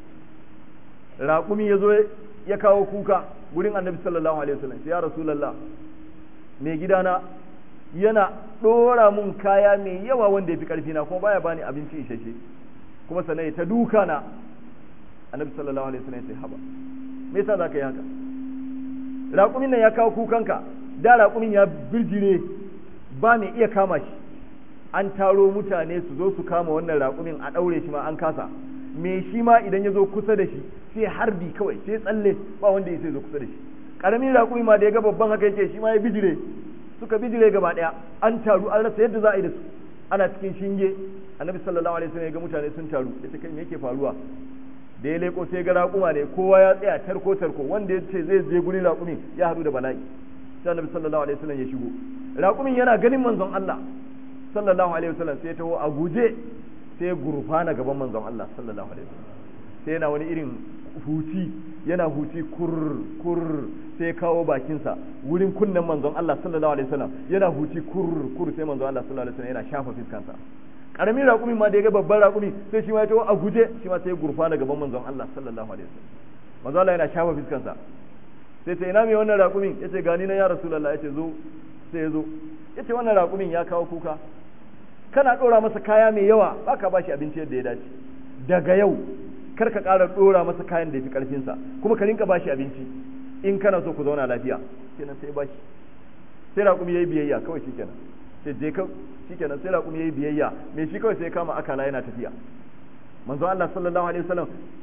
raƙumi ya zo ya kawo kuka gurin annabi sallallahu alaihi wasallam ya rasulullah mai gidana yana ɗora mun kaya mai yawa wanda ya fi ƙarfi na kuma baya bani abinci isasshe kuma sannan ta duka na annabi sallallahu alaihi wasallam ya ce haba me yasa zaka yi haka raƙumin nan ya kawo kukanka da raƙumin ya birjire ba mai iya kama shi an taro mutane su zo su kama wannan raƙumin a ɗaure shi ma an kasa me shi ma idan ya zo kusa da shi sai harbi kawai sai tsalle ba wanda ya sai zo kusa da shi ƙaramin raƙumi ma da ya ga babban haka yake shi ma ya bijire suka bijire gaba ɗaya an taru an rasa yadda za a yi da su ana cikin shinge annabi sallallahu alaihi wasallam ya ga mutane sun taru ya ce kai me yake faruwa da ya leko sai ga raƙuma ne kowa ya tsaya tarko tarko wanda ya ce zai je gurin raƙumin ya haɗu da bala'i sai annabi sallallahu alaihi wasallam ya shigo raƙumin yana ganin manzon Allah sallallahu alaihi wasallam sai ya taho a guje sai ya gurfana gaban manzon Allah sallallahu alaihi wasallam sai yana wani irin huci yana huci kur kur sai ya kawo bakinsa wurin kunnen manzon Allah sallallahu alaihi wasallam yana huci kur kur sai manzon Allah sallallahu alaihi wasallam yana shafa fiskansa karamin raƙumi ma da ya ga babban raƙumi sai shi ma ya taho a guje shi ma sai ya gurfana gaban manzon Allah sallallahu alaihi wasallam manzon Allah yana shafa fiskansa sai ta ina mai wannan raƙumin yace gani na ya rasulullah yace zo sai ya zo yace wannan raƙumin ya kawo kuka kana ɗora masa kaya mai yawa ba ka bashi abinci yadda ya dace daga yau kar ka ƙara ɗora masa kayan da ya fi ƙarfinsa kuma ka rinka bashi abinci in kana so ku zauna lafiya kenan sai bashi sai raƙumi yayi biyayya kawai shikenan sai je ka shikenan sai raƙumi yayi biyayya me shi kawai sai ya kama akala yana tafiya manzo Allah sallallahu alaihi wasallam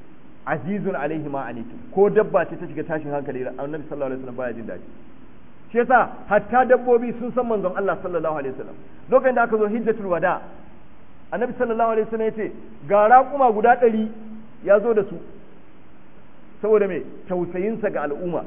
azizun alaihi ma anitu ko dabba ce ta shiga tashin hankali annabi sallallahu alaihi wasallam baya jin daɗi shi yasa hatta dabbobi sun san manzon Allah sallallahu alaihi wasallam lokacin da aka zo hijjatul wada annabi sallallahu alaihi wasallam yace ga raƙuma guda ɗari ya zo da su saboda me tausayinsa ga al'umma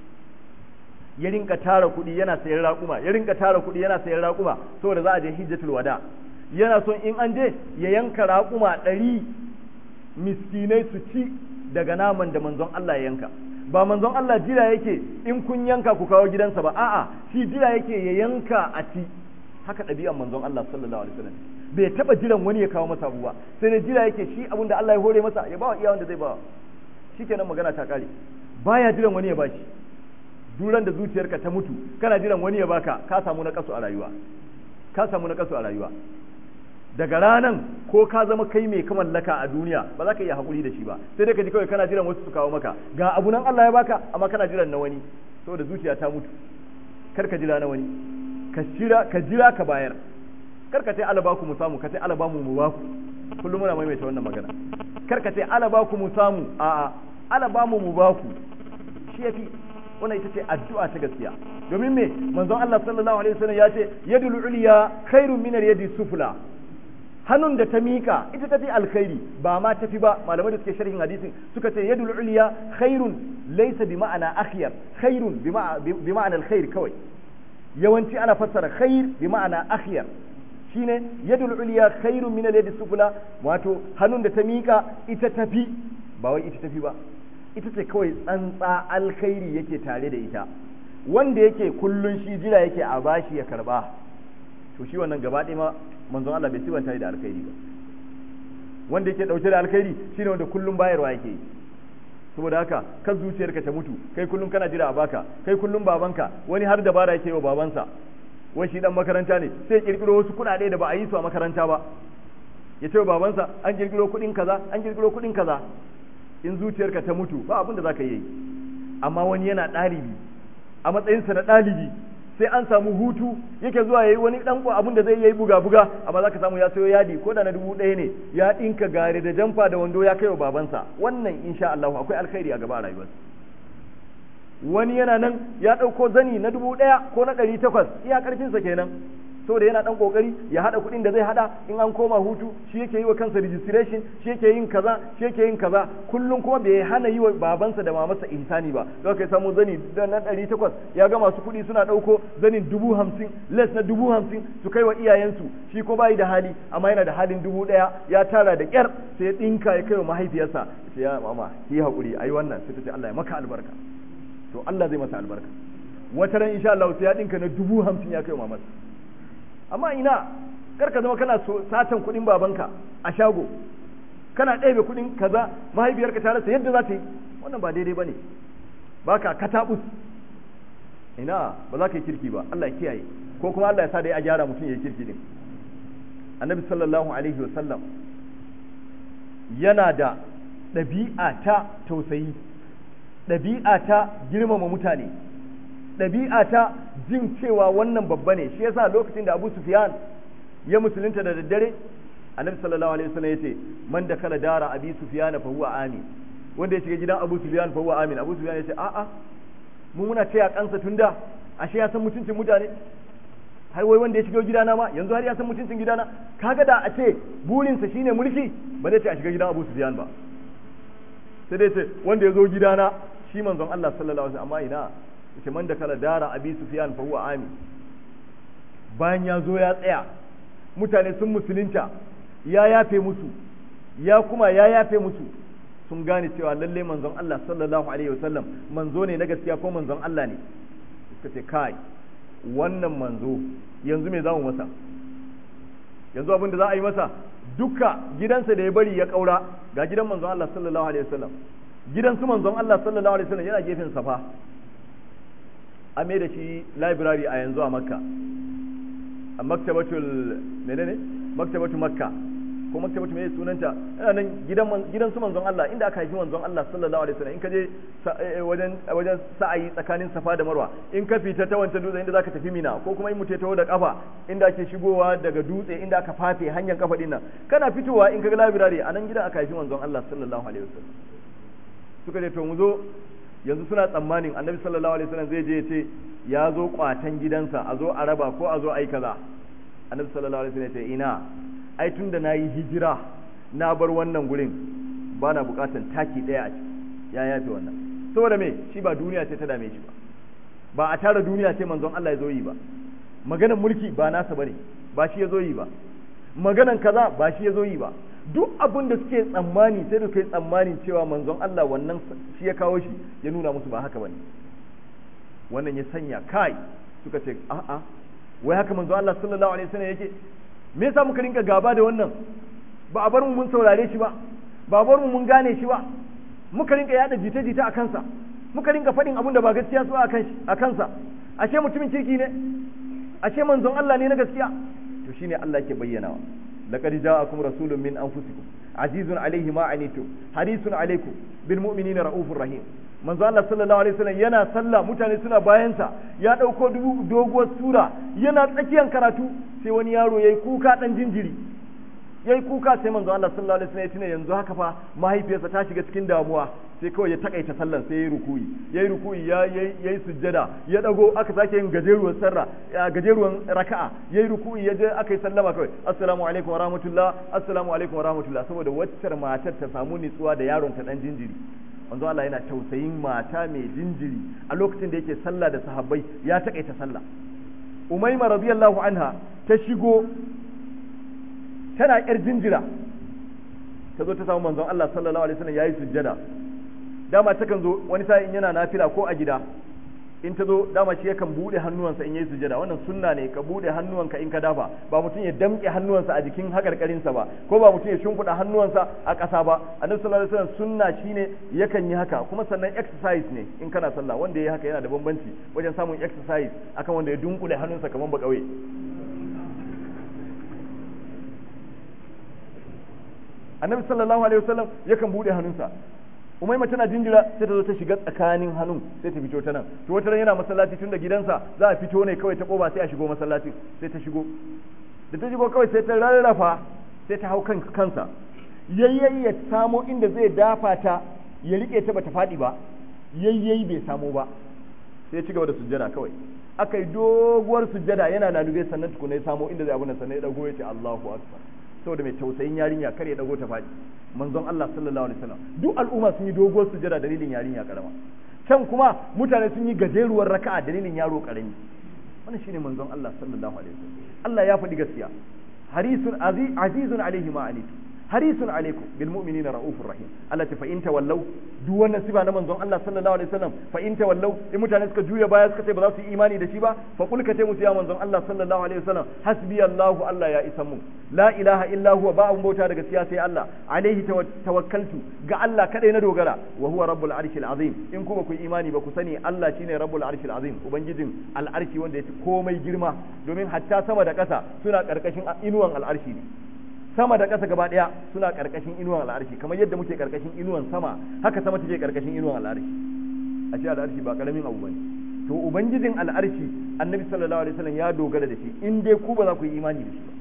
ya rinka tara kuɗi yana sayan raƙuma ya rinka tara kuɗi yana sayan raƙuma saboda za a je hijjatul wada yana son in an je ya yanka raƙuma ɗari miskinai su ci daga naman da manzon Allah ya yanka ba manzon Allah jira yake in kun yanka ku kawo gidansa ba a'a shi jira yake ya yanka a ci haka ɗabi'an manzon Allah sallallahu alaihi wasallam bai taba jiran wani ya kawo masa abuwa sai ne jira yake shi abinda Allah ya hore masa ya bawa iya wanda zai bawa shikenan magana ta kare baya jiran wani ya bashi duran da zuciyarka ta mutu kana jiran wani ya baka ka samu na kasu a rayuwa ka samu na kasu a rayuwa daga ranan ko ka zama kai mai kamallaka a duniya ba za ka iya haƙuri da shi ba sai dai ka ji kawai kana jiran wasu su kawo maka ga abu nan Allah ya baka amma kana jiran na wani saboda zuciya ta mutu kar ka jira na wani ka jira ka jira ka bayar kar ka ce ala baku mu samu ka ce ala bamu mu baku kullum muna maimaita wannan magana kar ka ce ala baku mu samu a'a ala bamu mu baku shi yafi wannan ita ce addu'a ta gaskiya domin me manzon Allah sallallahu alaihi wasallam ya ce yadul ulya khairun min yadi sufla hannun da ta mika ita tafi alkhairi ba ma tafi ba malamai da suke sharhin hadisin suka ce yadul ulya khairun laysa bi ma'ana akhyar khairun bi ma'ana alkhair kawai yawanci ana fassara khair bi ma'ana akhyar shine yadul ulya khairun min al-yadi sufla wato hannun da ta mika ita tafi ba wai ita tafi ba ita ce kawai tsantsa alkhairi yake tare da ita wanda yake kullun shi jira yake a bashi ya karba to shi wannan gaba ɗaya ma manzon Allah bai sibanta da alkhairi ba wanda yake dauke da alkhairi shine wanda kullun bayarwa yake yi saboda haka kan zuciyarka ta mutu kai kullum kana jira a baka kai kullum babanka wani har dabara yake wa babansa wai shi dan makaranta ne sai kirkiro wasu kuɗaɗe da ba a yi su a makaranta ba ya ce wa babansa an kirkiro kuɗin kaza an kirkiro kuɗin kaza in zuciyarka ta mutu ba abin da za ka yi amma wani yana ɗalibi a matsayinsa na ɗalibi sai an samu hutu yake zuwa yayi wani dan abin da zai yi buga buga amma zaka samu ya sayo yadi ko da na dubu ɗaya ne ya ɗinka gare da jamfa da wando ya kai wa babansa wannan insha Allah akwai alkhairi a gaba a rayuwarsa wani yana nan ya ɗauko zani na dubu ɗaya ko na ɗari takwas iya ƙarfinsa kenan saboda yana ɗan ƙoƙari ya haɗa kuɗin da zai haɗa in an koma hutu shi yake yi wa kansa registration shi yake yin kaza shi yake yin kaza kullum kuma bai hana yi wa babansa da mamarsa ihsani ba don kai samu zani na ɗari takwas ya ga masu kuɗi suna ɗauko zanin dubu hamsin les na dubu hamsin su kai wa iyayensu shi ko bayi da hali amma yana da halin dubu ɗaya ya tara da ƙyar sai ya ɗinka ya kai wa mahaifiyarsa sai ya mama ki haƙuri ayi wannan sai ta ce Allah ya maka albarka to Allah zai masa albarka wata ran insha Allah sai ya ɗinka na dubu hamsin ya kai wa mamarsa amma ina kar ka zama kana satan kuɗin babanka a shago kana ɗebe kuɗin kaza mahaifiyarka ta rasa yadda za ta yi wannan ba daidai ba ne ba ka kataɓus ina ba za ka yi kirki ba Allah ya kiyaye ko kuma Allah ya sa da ya gyara mutum ya yi kirki din annabi sallallahu alaihi wa sallam yana da ɗabi'a ta tausayi ɗabi'a ta girmama mutane ɗabi'a ta jin cewa wannan babba ne shi yasa lokacin da Abu Sufyan ya musulunta da daddare Annabi sallallahu alaihi wasallam yace man da kala dara Abi Sufyan fa huwa amin wanda ya shiga gidan Abu Sufyan fa huwa amin Abu Sufyan yace a a mu muna taya kansa tunda ashe ya san mutuncin mutane har wai wanda ya shiga gidana ma yanzu har ya san mutuncin gidana kaga da a ce burinsa shine mulki ba zai ce a shiga gidan Abu Sufyan ba sai dai ce wanda ya zo gidana shi manzon Allah sallallahu alaihi wasallam amma ina yace man da kala dara abi sufyan fa huwa ami bayan ya zo ya tsaya mutane sun musulunta ya yafe musu ya kuma ya yafe musu sun gane cewa lalle manzon Allah sallallahu alaihi wasallam manzo ne na gaskiya ko manzon Allah ne suka ce kai wannan manzo yanzu me zamu masa yanzu abin da za a yi masa duka gidansa da ya bari ya kaura ga gidan manzon Allah sallallahu alaihi wasallam gidan su manzon Allah sallallahu alaihi wasallam yana gefen safa an mai da shi library a yanzu a makka a maktabatul menene maktabatul makka ko maktabatul mai sunanta yana nan gidan gidan su manzon Allah inda aka haifi manzon Allah sallallahu alaihi wasallam in ka je wajen wajen sa'ayi tsakanin safa da marwa in ka fita ta wancan dutse inda zaka tafi mina ko kuma in mutai taho da kafa inda ake shigowa daga dutse inda aka fafe hanyar kafa din nan kana fitowa in ka ga library a nan gidan aka haifi manzon Allah sallallahu alaihi wasallam suka ce to mu zo yanzu suna tsammanin annabi sallallahu alaihi wasallam zai je ya ce ya zo kwatan gidansa a zo a raba ko a zo a yi kaza annabi sallallahu alaihi wasallam ya ce ina ai tunda nayi hijira na bar wannan gurin ba na bukatan taki daya a ciki ya yafe wannan saboda me shi ba duniya ce ta dame shi ba ba a tara duniya ce manzon Allah ya zo yi ba maganan mulki ba nasa bane ba shi ya zo yi ba maganan kaza ba shi ya zo yi ba duk abin da suke tsammani sai da kai tsammanin cewa manzon Allah wannan shi ya kawo shi ya nuna musu ba haka bane wannan ya sanya kai suka ce a'a wai haka manzon Allah sallallahu alaihi wasallam yake me yasa muka rinka gaba da wannan ba a bar mu mun saurare shi ba ba a bar mu mun gane shi ba muka rinka yada jita-jita a kansa muka rinka faɗin abin da ba gaskiya su a kansa ashe mutumin kirki ne ashe manzon Allah ne na gaskiya to shine Allah ke bayyanawa laqad ja'akum rasulun min anfusikum azizun alayhi ma anitum harisun alaykum bil mu'minina raufur rahim manzo Allah sallallahu alaihi wasallam yana sallah mutane suna bayansa ya dauko doguwar sura yana tsakiyar karatu sai wani yaro yayi kuka dan jinjiri yayi kuka sai manzo Allah sallallahu alaihi wasallam ya tuna yanzu haka fa mahaifiyarsa ta shiga cikin damuwa sai kawai ya takaita sallan sai yayi rukuyi yayi rukuyi ya yayi sujjada ya dago aka sake yin gajeruwar sarra gajeruwan raka'a yayi rukuyi ya je aka yi sallama kawai assalamu alaikum wa rahmatullah assalamu alaikum wa rahmatullah saboda waccar matar ta samu nitsuwa da yaron ta dan jinjiri manzo Allah yana tausayin mata mai jinjiri a lokacin da yake sallah da sahabbai ya takaita sallah Umayma radiyallahu anha ta shigo tana yar jinjira ta zo ta samu manzon Allah sallallahu alaihi wasallam yayi sujjada dama takan zo wani sa'in yana nafila ko a gida in ta zo dama shi yakan bude hannuwansa in yayi sujjada wannan sunna ne ka bude hannuwanka in ka dafa ba mutum ya damke hannuwansa a jikin hakarkarinsa ba ko ba mutum ya shimfiɗa hannuwansa a ƙasa ba annabi sallallahu alaihi wasallam sunna shine yakan yi haka kuma sannan exercise ne in kana sallah wanda yayi haka yana da bambanci wajen samun exercise akan wanda ya dunkule hannunsa kamar ba kauye annabi sallallahu alaihi wasallam yakan bude hannunsa umaima tana jinjira sai ta zo ta shiga tsakanin hannun sai ta fito ta nan to wata ran yana masallaci tun da gidansa za a fito ne kawai ta koba sai a shigo masallaci sai ta shigo da ta shigo kawai sai ta rarrafa sai ta hau kan kansa yayyayi ya samo inda zai dafa ta ya rike ta bata faɗi ba yayyayi bai samo ba sai ya ci gaba da sujjada kawai aka yi doguwar sujjada yana lalube sannan tukuna ya samo inda zai abu nan sannan ya dago ya ce Allahu akbar saboda mai tausayin yarinya kar ya dago ta faɗi manzon Allah sallallahu alaihi wasallam duk al'umma sun yi doguwar sujada dalilin yarinya karama can kuma mutane sun yi gajeruwar raka'a dalilin yaro karami wannan shine manzon Allah sallallahu alaihi wasallam Allah ya faɗi gaskiya harisun azizun alaihi ma anitu harisun alaikum bil mu'minina raufur rahim Allah ta fa in tawallau duk wannan sifa na manzon Allah sallallahu alaihi wasallam fa in tawallau in mutane suka juya baya suka ce ba za su yi imani da shi ba fa kul ka ce musu ya manzon Allah sallallahu alaihi wasallam hasbi Allahu Allah ya isa mu la ilaha illa huwa ba abun bauta daga siya sai Allah alaihi tawakkaltu ga Allah kadai na dogara wa huwa rabbul arshil azim in kuma ku imani ba ku sani Allah shine rabbul arshil azim ubangijin al'arshi wanda yake komai girma domin hatta sama da ƙasa suna karkashin inuwan al'arshi ne sama da ƙasa gaba ɗaya suna ƙarƙashin inuwan al'arshi kamar yadda muke ƙarƙashin inuwan sama haka sama take ƙarƙashin inuwan al'arshi a ce al'arshi ba ƙaramin abu bane to ubangijin al'arshi annabi sallallahu alaihi wasallam ya dogara da shi in dai ku ba za ku yi imani da shi ba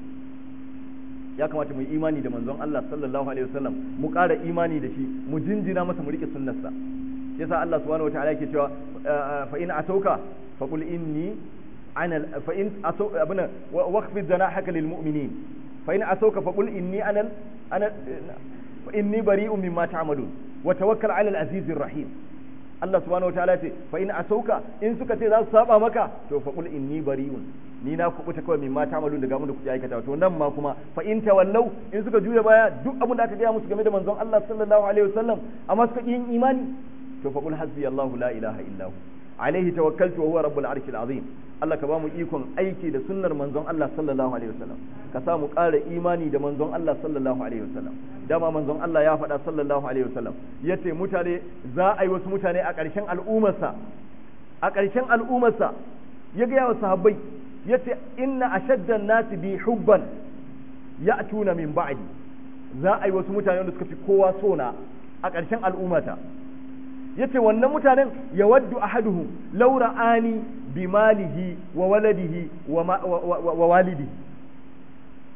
ya kamata mu yi imani da manzon Allah sallallahu alaihi wasallam mu ƙara imani da shi mu jinjina masa mu rike sunnarsa yasa Allah subhanahu wataala yake cewa fa in atauka faqul inni ana fa in atauka abuna waqfid janahaka lil mu'minin fa in asauka fa qul inni ana ana fa inni bari'un mimma ta'malun wa tawakkal 'ala al-azizir rahim Allah subhanahu wataala ce fa in asauka in suka ce za su saba maka to fa qul inni bari'un ni na kubuta kawai mimma ta'malun daga mun da kuke aikata to nan ma kuma fa in tawallau in suka juya baya duk abin da aka gaya musu game da manzon Allah sallallahu alaihi wasallam amma suka yin imani to fa qul hasbi Allahu la ilaha illa hu alaihi tawakkaltu wa huwa rabbul arshil azim Allah ka ba mu ikon aiki da sunnar manzon Allah sallallahu alaihi wasallam ka sa mu ƙara imani da manzon Allah sallallahu alaihi wasallam dama manzon Allah ya faɗa sallallahu alaihi wasallam yace mutane za a yi wasu mutane a ƙarshen al'ummarsa a ƙarshen al'ummarsa ya ga wa sahabbai yace inna ashaddan nasi bi hubban ya'tuna min ba'di za a yi wasu mutane wanda suka fi kowa sona a ƙarshen al'ummata yace wannan mutanen ya waddu ahaduhum law ra'ani bi malihi wa waladihi wa walidihi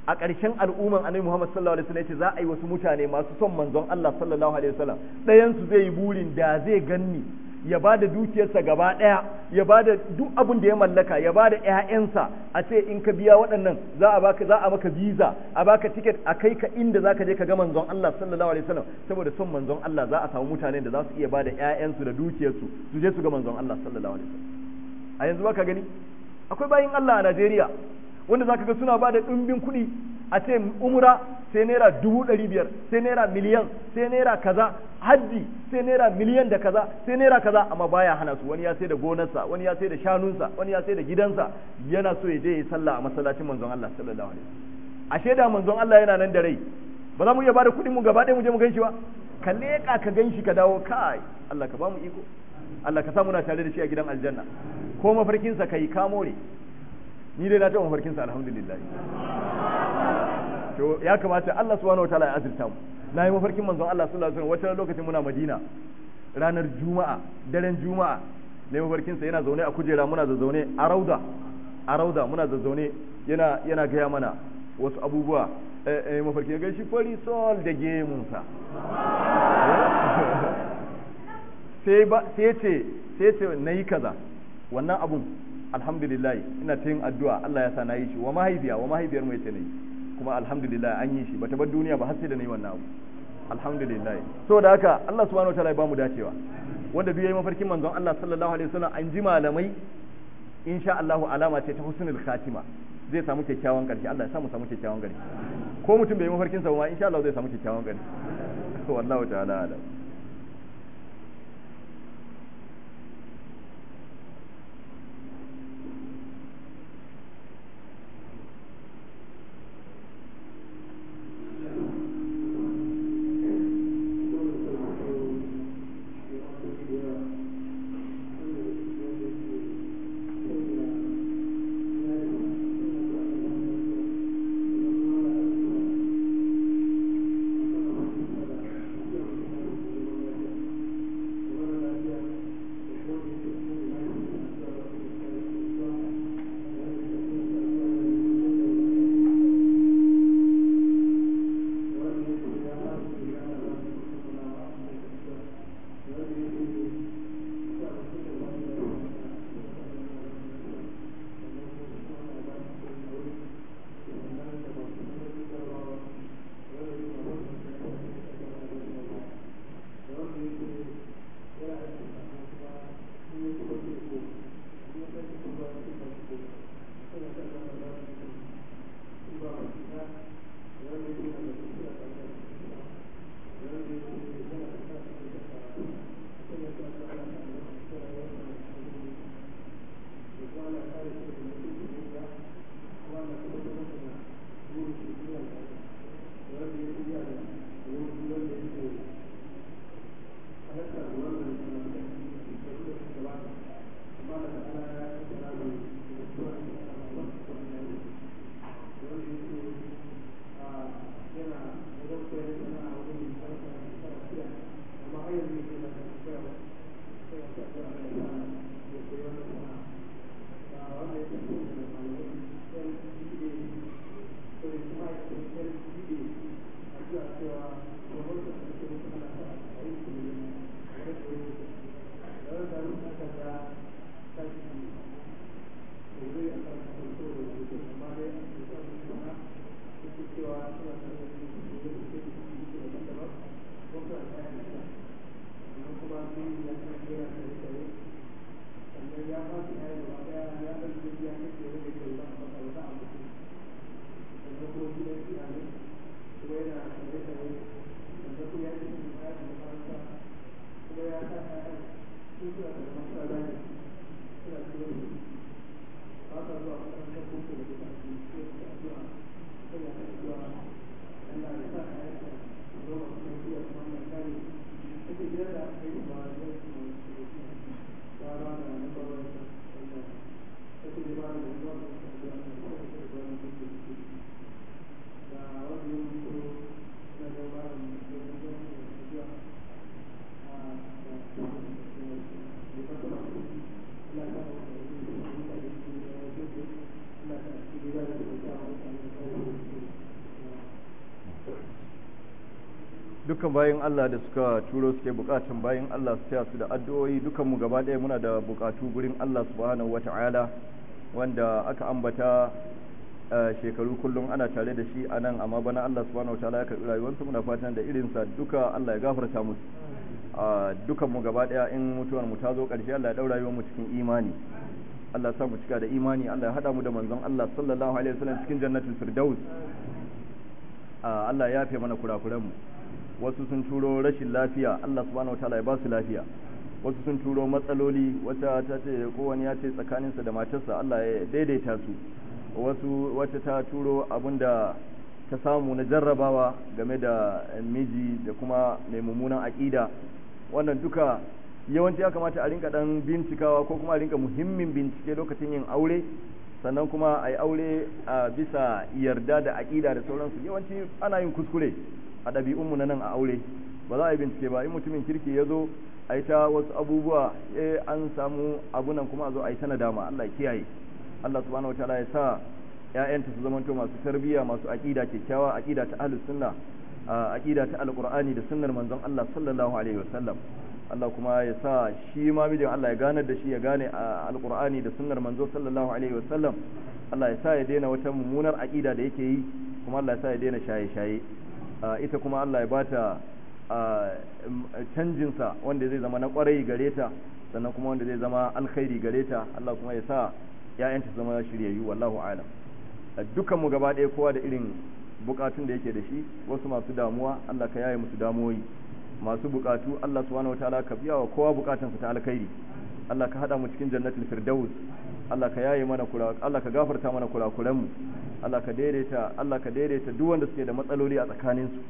a ƙarshen al'umman annabi Muhammad sallallahu alaihi wasallam yace za a yi wasu mutane masu son manzon Allah sallallahu alaihi wasallam ɗayan su zai yi burin da zai ganni ya ba da dukiyarsa gaba ɗaya ya ba da duk abin da ya mallaka ya ba da ƴaƴansa a ce in ka biya waɗannan za a baka za a maka visa a baka ticket a kai ka inda za ka je ka ga manzon Allah sallallahu alaihi wasallam saboda son manzon Allah za a samu mutane da za su iya ba da ƴaƴansu da dukiyarsu su je su ga manzon Allah sallallahu alaihi wasallam a yanzu baka gani akwai bayin Allah a Najeriya wanda zaka ga suna bada ɗumbin kuɗi a ce umra sai naira dubu ɗari biyar sai naira miliyan sai naira kaza hajji sai naira miliyan da kaza sai naira kaza amma baya hana su wani ya sai da gonarsa wani ya sai da shanunsa wani ya sai da gidansa yana so ya je ya sallah a masallacin manzon Allah sallallahu alaihi wasallam ashe da manzon Allah yana nan da rai ba za mu iya bada kuɗin mu gaba ɗaya mu je mu ganshi ba ka leƙa ka ganshi ka dawo kai Allah ka ba mu iko Allah ka sa muna tare da shi a gidan aljanna ko mafarkinsa kai ka more ni dai na taɓa mafarkinsa alhamdulillah to ya kamata Allah subhanahu wataala ya azurta mu na yi mafarkin manzon Allah sallallahu alaihi wasallam wata lokacin muna Madina ranar Juma'a daren Juma'a na yi mafarkinsa yana zaune a kujera muna zazzaune a rauda a rauda muna zazzaune yana yana gaya mana wasu abubuwa eh mafarki ga shi fari sol da gemunsa sai ba sai ce sai ce nayi kaza wannan abun alhamdulillah ina ta yin addu'a Allah ya sa na yi shi wa mahaifiya wa mahaifiyar mu yace nayi kuma alhamdulillah an yi shi bata bar duniya ba har sai da nayi wannan abu alhamdulillah so da haka Allah subhanahu wataala ya bamu dacewa wanda duk yayi mafarkin manzon Allah sallallahu alaihi wasallam an ji malamai insha Allah alama ce ta husnul khatima zai samu kyakkyawan karshe Allah ya samu samu kyakkyawan karshe ko mutum bai yi mafarkin sa ba insha Allah zai samu kyakkyawan karshe wallahu ta'ala alam dukkan bayan Allah da suka turo suke bukatun bayan Allah su taya su da addu'o'i dukan mu gaba ɗaya muna da bukatu gurin Allah subhanahu wata'ala wanda aka ambata shekaru kullum ana tare da shi a nan amma bana Allah subhanahu wata'ala ya karɓi rayuwarsu muna fatan da irinsa duka Allah ya gafarta musu dukan mu gaba ɗaya in mutuwar mu ta zo ƙarshe Allah ya ɗaura rayuwar mu cikin imani Allah sa mu cika da imani Allah ya haɗa mu da manzon Allah sallallahu alaihi wasallam cikin jannatul firdaus Allah ya yafe mana kurakuran mu wasu sun turo rashin lafiya Allah subhanahu wataala ya ba su lafiya wasu sun turo matsaloli wata ta ce ko wani ya ce tsakaninsa da matarsa Allah ya daidaita su wasu wata ta turo abinda ta samu na jarrabawa game da miji da kuma mai mummunan aƙida wannan duka yawanci ya kamata a rinka dan bincikawa ko kuma a rinka muhimmin bincike lokacin yin aure sannan kuma a yi aure a bisa yarda da aƙida da sauransu yawanci ana yin kuskure a ɗabi'unmu na nan a aure ba za a yi bincike ba in mutumin kirki ya zo a yi ta wasu abubuwa eh an samu abunan kuma a zo a yi ta nadama Allah ya kiyaye Allah subhanahu wataala ya sa ƴaƴanta su zamanto masu tarbiyya masu aqida kyakkyawa aqida ta ahlus sunna aqida ta alqur'ani da sunnar manzon Allah sallallahu alaihi wasallam Allah kuma ya sa shi ma mijin Allah ya ganar da shi ya gane alqur'ani da sunnar manzo sallallahu alaihi wasallam Allah ya sa ya daina wata mummunar aqida da yake yi kuma Allah ya sa ya daina shaye-shaye ita kuma Allah ya bata canjinsa wanda zai zama na kwarai gare ta sannan kuma wanda zai zama alkhairi gare ta Allah kuma ya sa ‘ya'yanta su zama shiryayyu wallahu alam dukkan mu gaba ɗaya kowa da irin bukatun da yake da shi wasu masu damuwa Allah ka yaye musu damuwoyi masu bukatu Allah subhanahu wataala ka biya wa kowa bukatansa ta alkhairi Allah ka hada mu cikin jannatul firdaus Allah ka yaye mana kura Allah ka gafarta mana kurakuran mu Allah ka daidaita Allah ka daidaita duk wanda suke da matsaloli a tsakanin su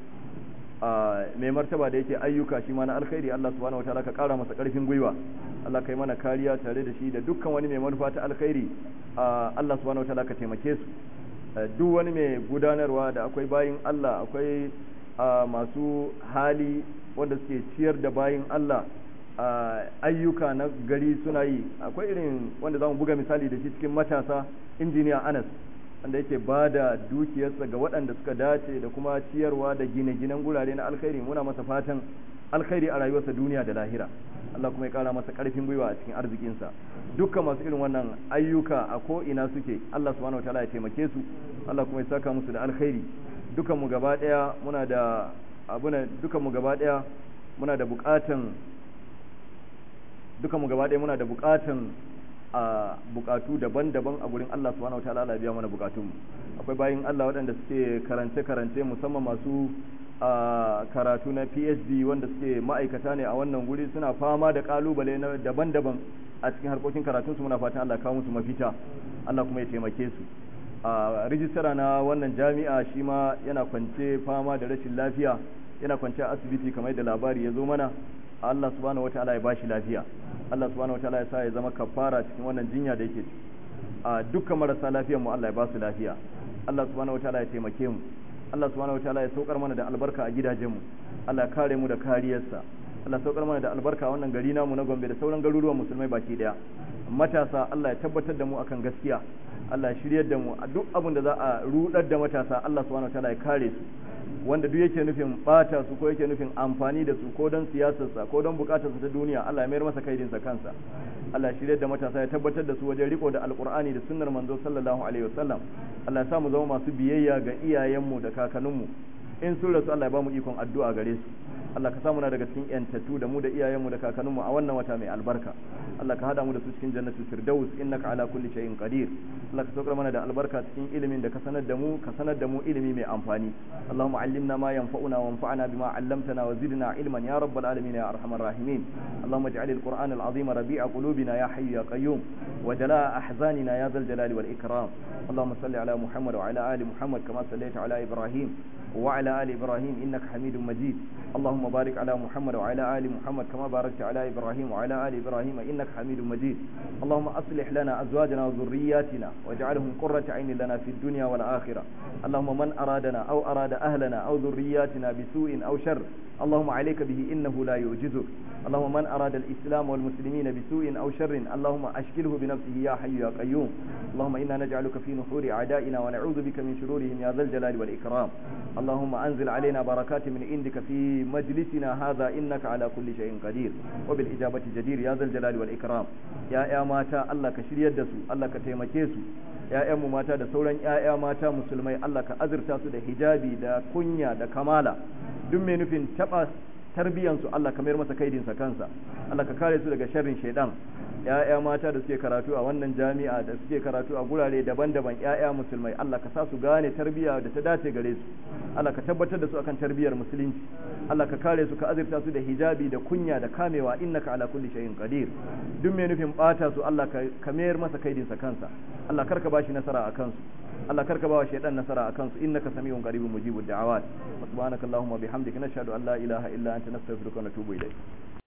mai martaba da yake ayyuka shi ma na alkhairi Allah subhanahu wataala ka kara masa karfin gwiwa Allah ka yi mana kariya tare da shi da dukkan wani mai manufa ta alkhairi Allah subhanahu wataala ka taimake su duk wani mai gudanarwa da akwai bayin Allah akwai masu hali wanda suke ciyar da bayin Allah ayyuka na gari suna yi akwai irin wanda za mu buga misali da shi cikin matasa injiniya Anas wanda yake ba da dukiyarsa ga waɗanda suka dace da kuma ciyarwa da gine-ginen gurare na alkhairi muna masa fatan alkhairi a rayuwarsa duniya da lahira Allah kuma ya kara masa karfin gwiwa a cikin arzikinsa dukkan masu irin wannan ayyuka a ko ina suke Allah subhanahu wataala ya taimake su Allah kuma ya saka musu da alkhairi dukan mu gaba daya muna da abuna dukan mu gaba daya muna da bukatan dukan mu gaba daya muna da bukatan a bukatu daban-daban a gurin Allah subhanahu wataala Allah biya mana bukatun akwai bayin Allah waɗanda suke karance-karance musamman masu a karatu na PhD wanda suke ma'aikata ne a wannan guri suna fama da kalubale na daban-daban a cikin harkokin karatun su muna fatan Allah kawo musu mafita Allah kuma ya taimake su a rijistara na wannan jami'a shi ma yana kwance fama da rashin lafiya yana kwance a asibiti kamar da labari ya zo mana Allah subhanahu wataala ya bashi lafiya Allah subhanahu wataala ya sa ya zama kafara cikin wannan jinya da yake a dukkan marasa lafiyar mu Allah ya ba su lafiya Allah subhanahu wataala ya taimake mu Allah subhanahu wataala ya saukar mana da albarka a gidajenmu Allah ya kare mu da kariyarsa Allah ya saukar mana da albarka a wannan gari namu na Gombe da sauran garuruwan musulmai baki daya matasa Allah ya tabbatar da mu akan gaskiya Allah ya shiryar da mu a duk abin da za a rudar da matasa Allah subhanahu wataala ya kare su wanda duk yake nufin bata su ko yake nufin amfani da su ko don siyasarsa ko don bukatarsa ta duniya Allah ya mayar masa kaidinsa kansa Allah ya shirya da matasa ya tabbatar da su wajen riko da alkur'ani da sunnar manzo sallallahu alaihi wasallam Allah ya sa mu zama masu biyayya ga iyayenmu da kakanninmu in sun rasu Allah ya ba mu ikon addu'a gare su Allah ka samu na daga cikin yantattu da mu da iyayenmu da kakanninmu a wannan wata mai albarka Allah ka hada mu da su cikin jannatul firdaus innaka ala kulli shay'in qadir Allah ka saukar mana da albarka cikin ilimin da ka sanar da mu ka sanar da mu ilimi mai amfani Allahumma allimna ma yanfa'una wanfa'na bima 'allamtana wa zidna ilman ya rabbal alamin ya arhamar rahimin Allahumma ij'al al-Qur'an al-'azim rabi'a qulubina ya hayyu ya qayyum wa jalaa ahzanina ya dhal jalali wal ikram Allahumma salli ala Muhammad wa ala ali Muhammad kama sallaita ala Ibrahim وعلى آل إبراهيم إنك حميد مجيد اللهم بارك على محمد وعلى آل محمد كما باركت على إبراهيم وعلى آل إبراهيم إنك حميد مجيد اللهم أصلح لنا أزواجنا وذرياتنا واجعلهم قرة عين لنا في الدنيا والآخرة اللهم من أرادنا أو أراد أهلنا أو ذرياتنا بسوء أو شر اللهم عليك به إنه لا يعجزك اللهم من أراد الإسلام والمسلمين بسوء أو شر اللهم أشكله بنفسه يا حي يا قيوم اللهم إنا نجعلك في نحور أعدائنا ونعوذ بك من شرورهم يا ذا الجلال والإكرام اللهم أنزل علينا بركات من عندك في مجلسنا هذا إنك على كل شيء قدير وبالإجابة جدير يا ذا الجلال والإكرام يا يا ماتا الله كشري يدسو الله كتيمكيسو ‘ya'yanmu mata da sauran ‘ya'ya mata musulmai Allah ka azurta su da hijabi da kunya da kamala duk mai nufin taɓa tarbiyansu Allah ka mayar masa kaidinsa kansa Allah ka kare su daga sharrin shaidan ‘ya'ya mata da suke karatu a wannan jami'a da suke karatu a gurare daban-daban ‘ya'ya musulmai Allah ka sa su gane tarbiyya da ta dace gare su Allah ka tabbatar da su akan tarbiyyar musulunci Allah ka kare su ka azurta su da hijabi da kunya da kamewa innaka ala kulli shay'in qadir duk mai nufin bata su Allah ka mayar masa kaidinsa kansa Allah karka bashi nasara a kansu Allah karka bawa shaydan nasara a kansu innaka samiun qaribun mujibud da'awat subhanakallahumma bihamdika nashhadu an la ilaha illa anta nastaghfiruka wa natubu ilayk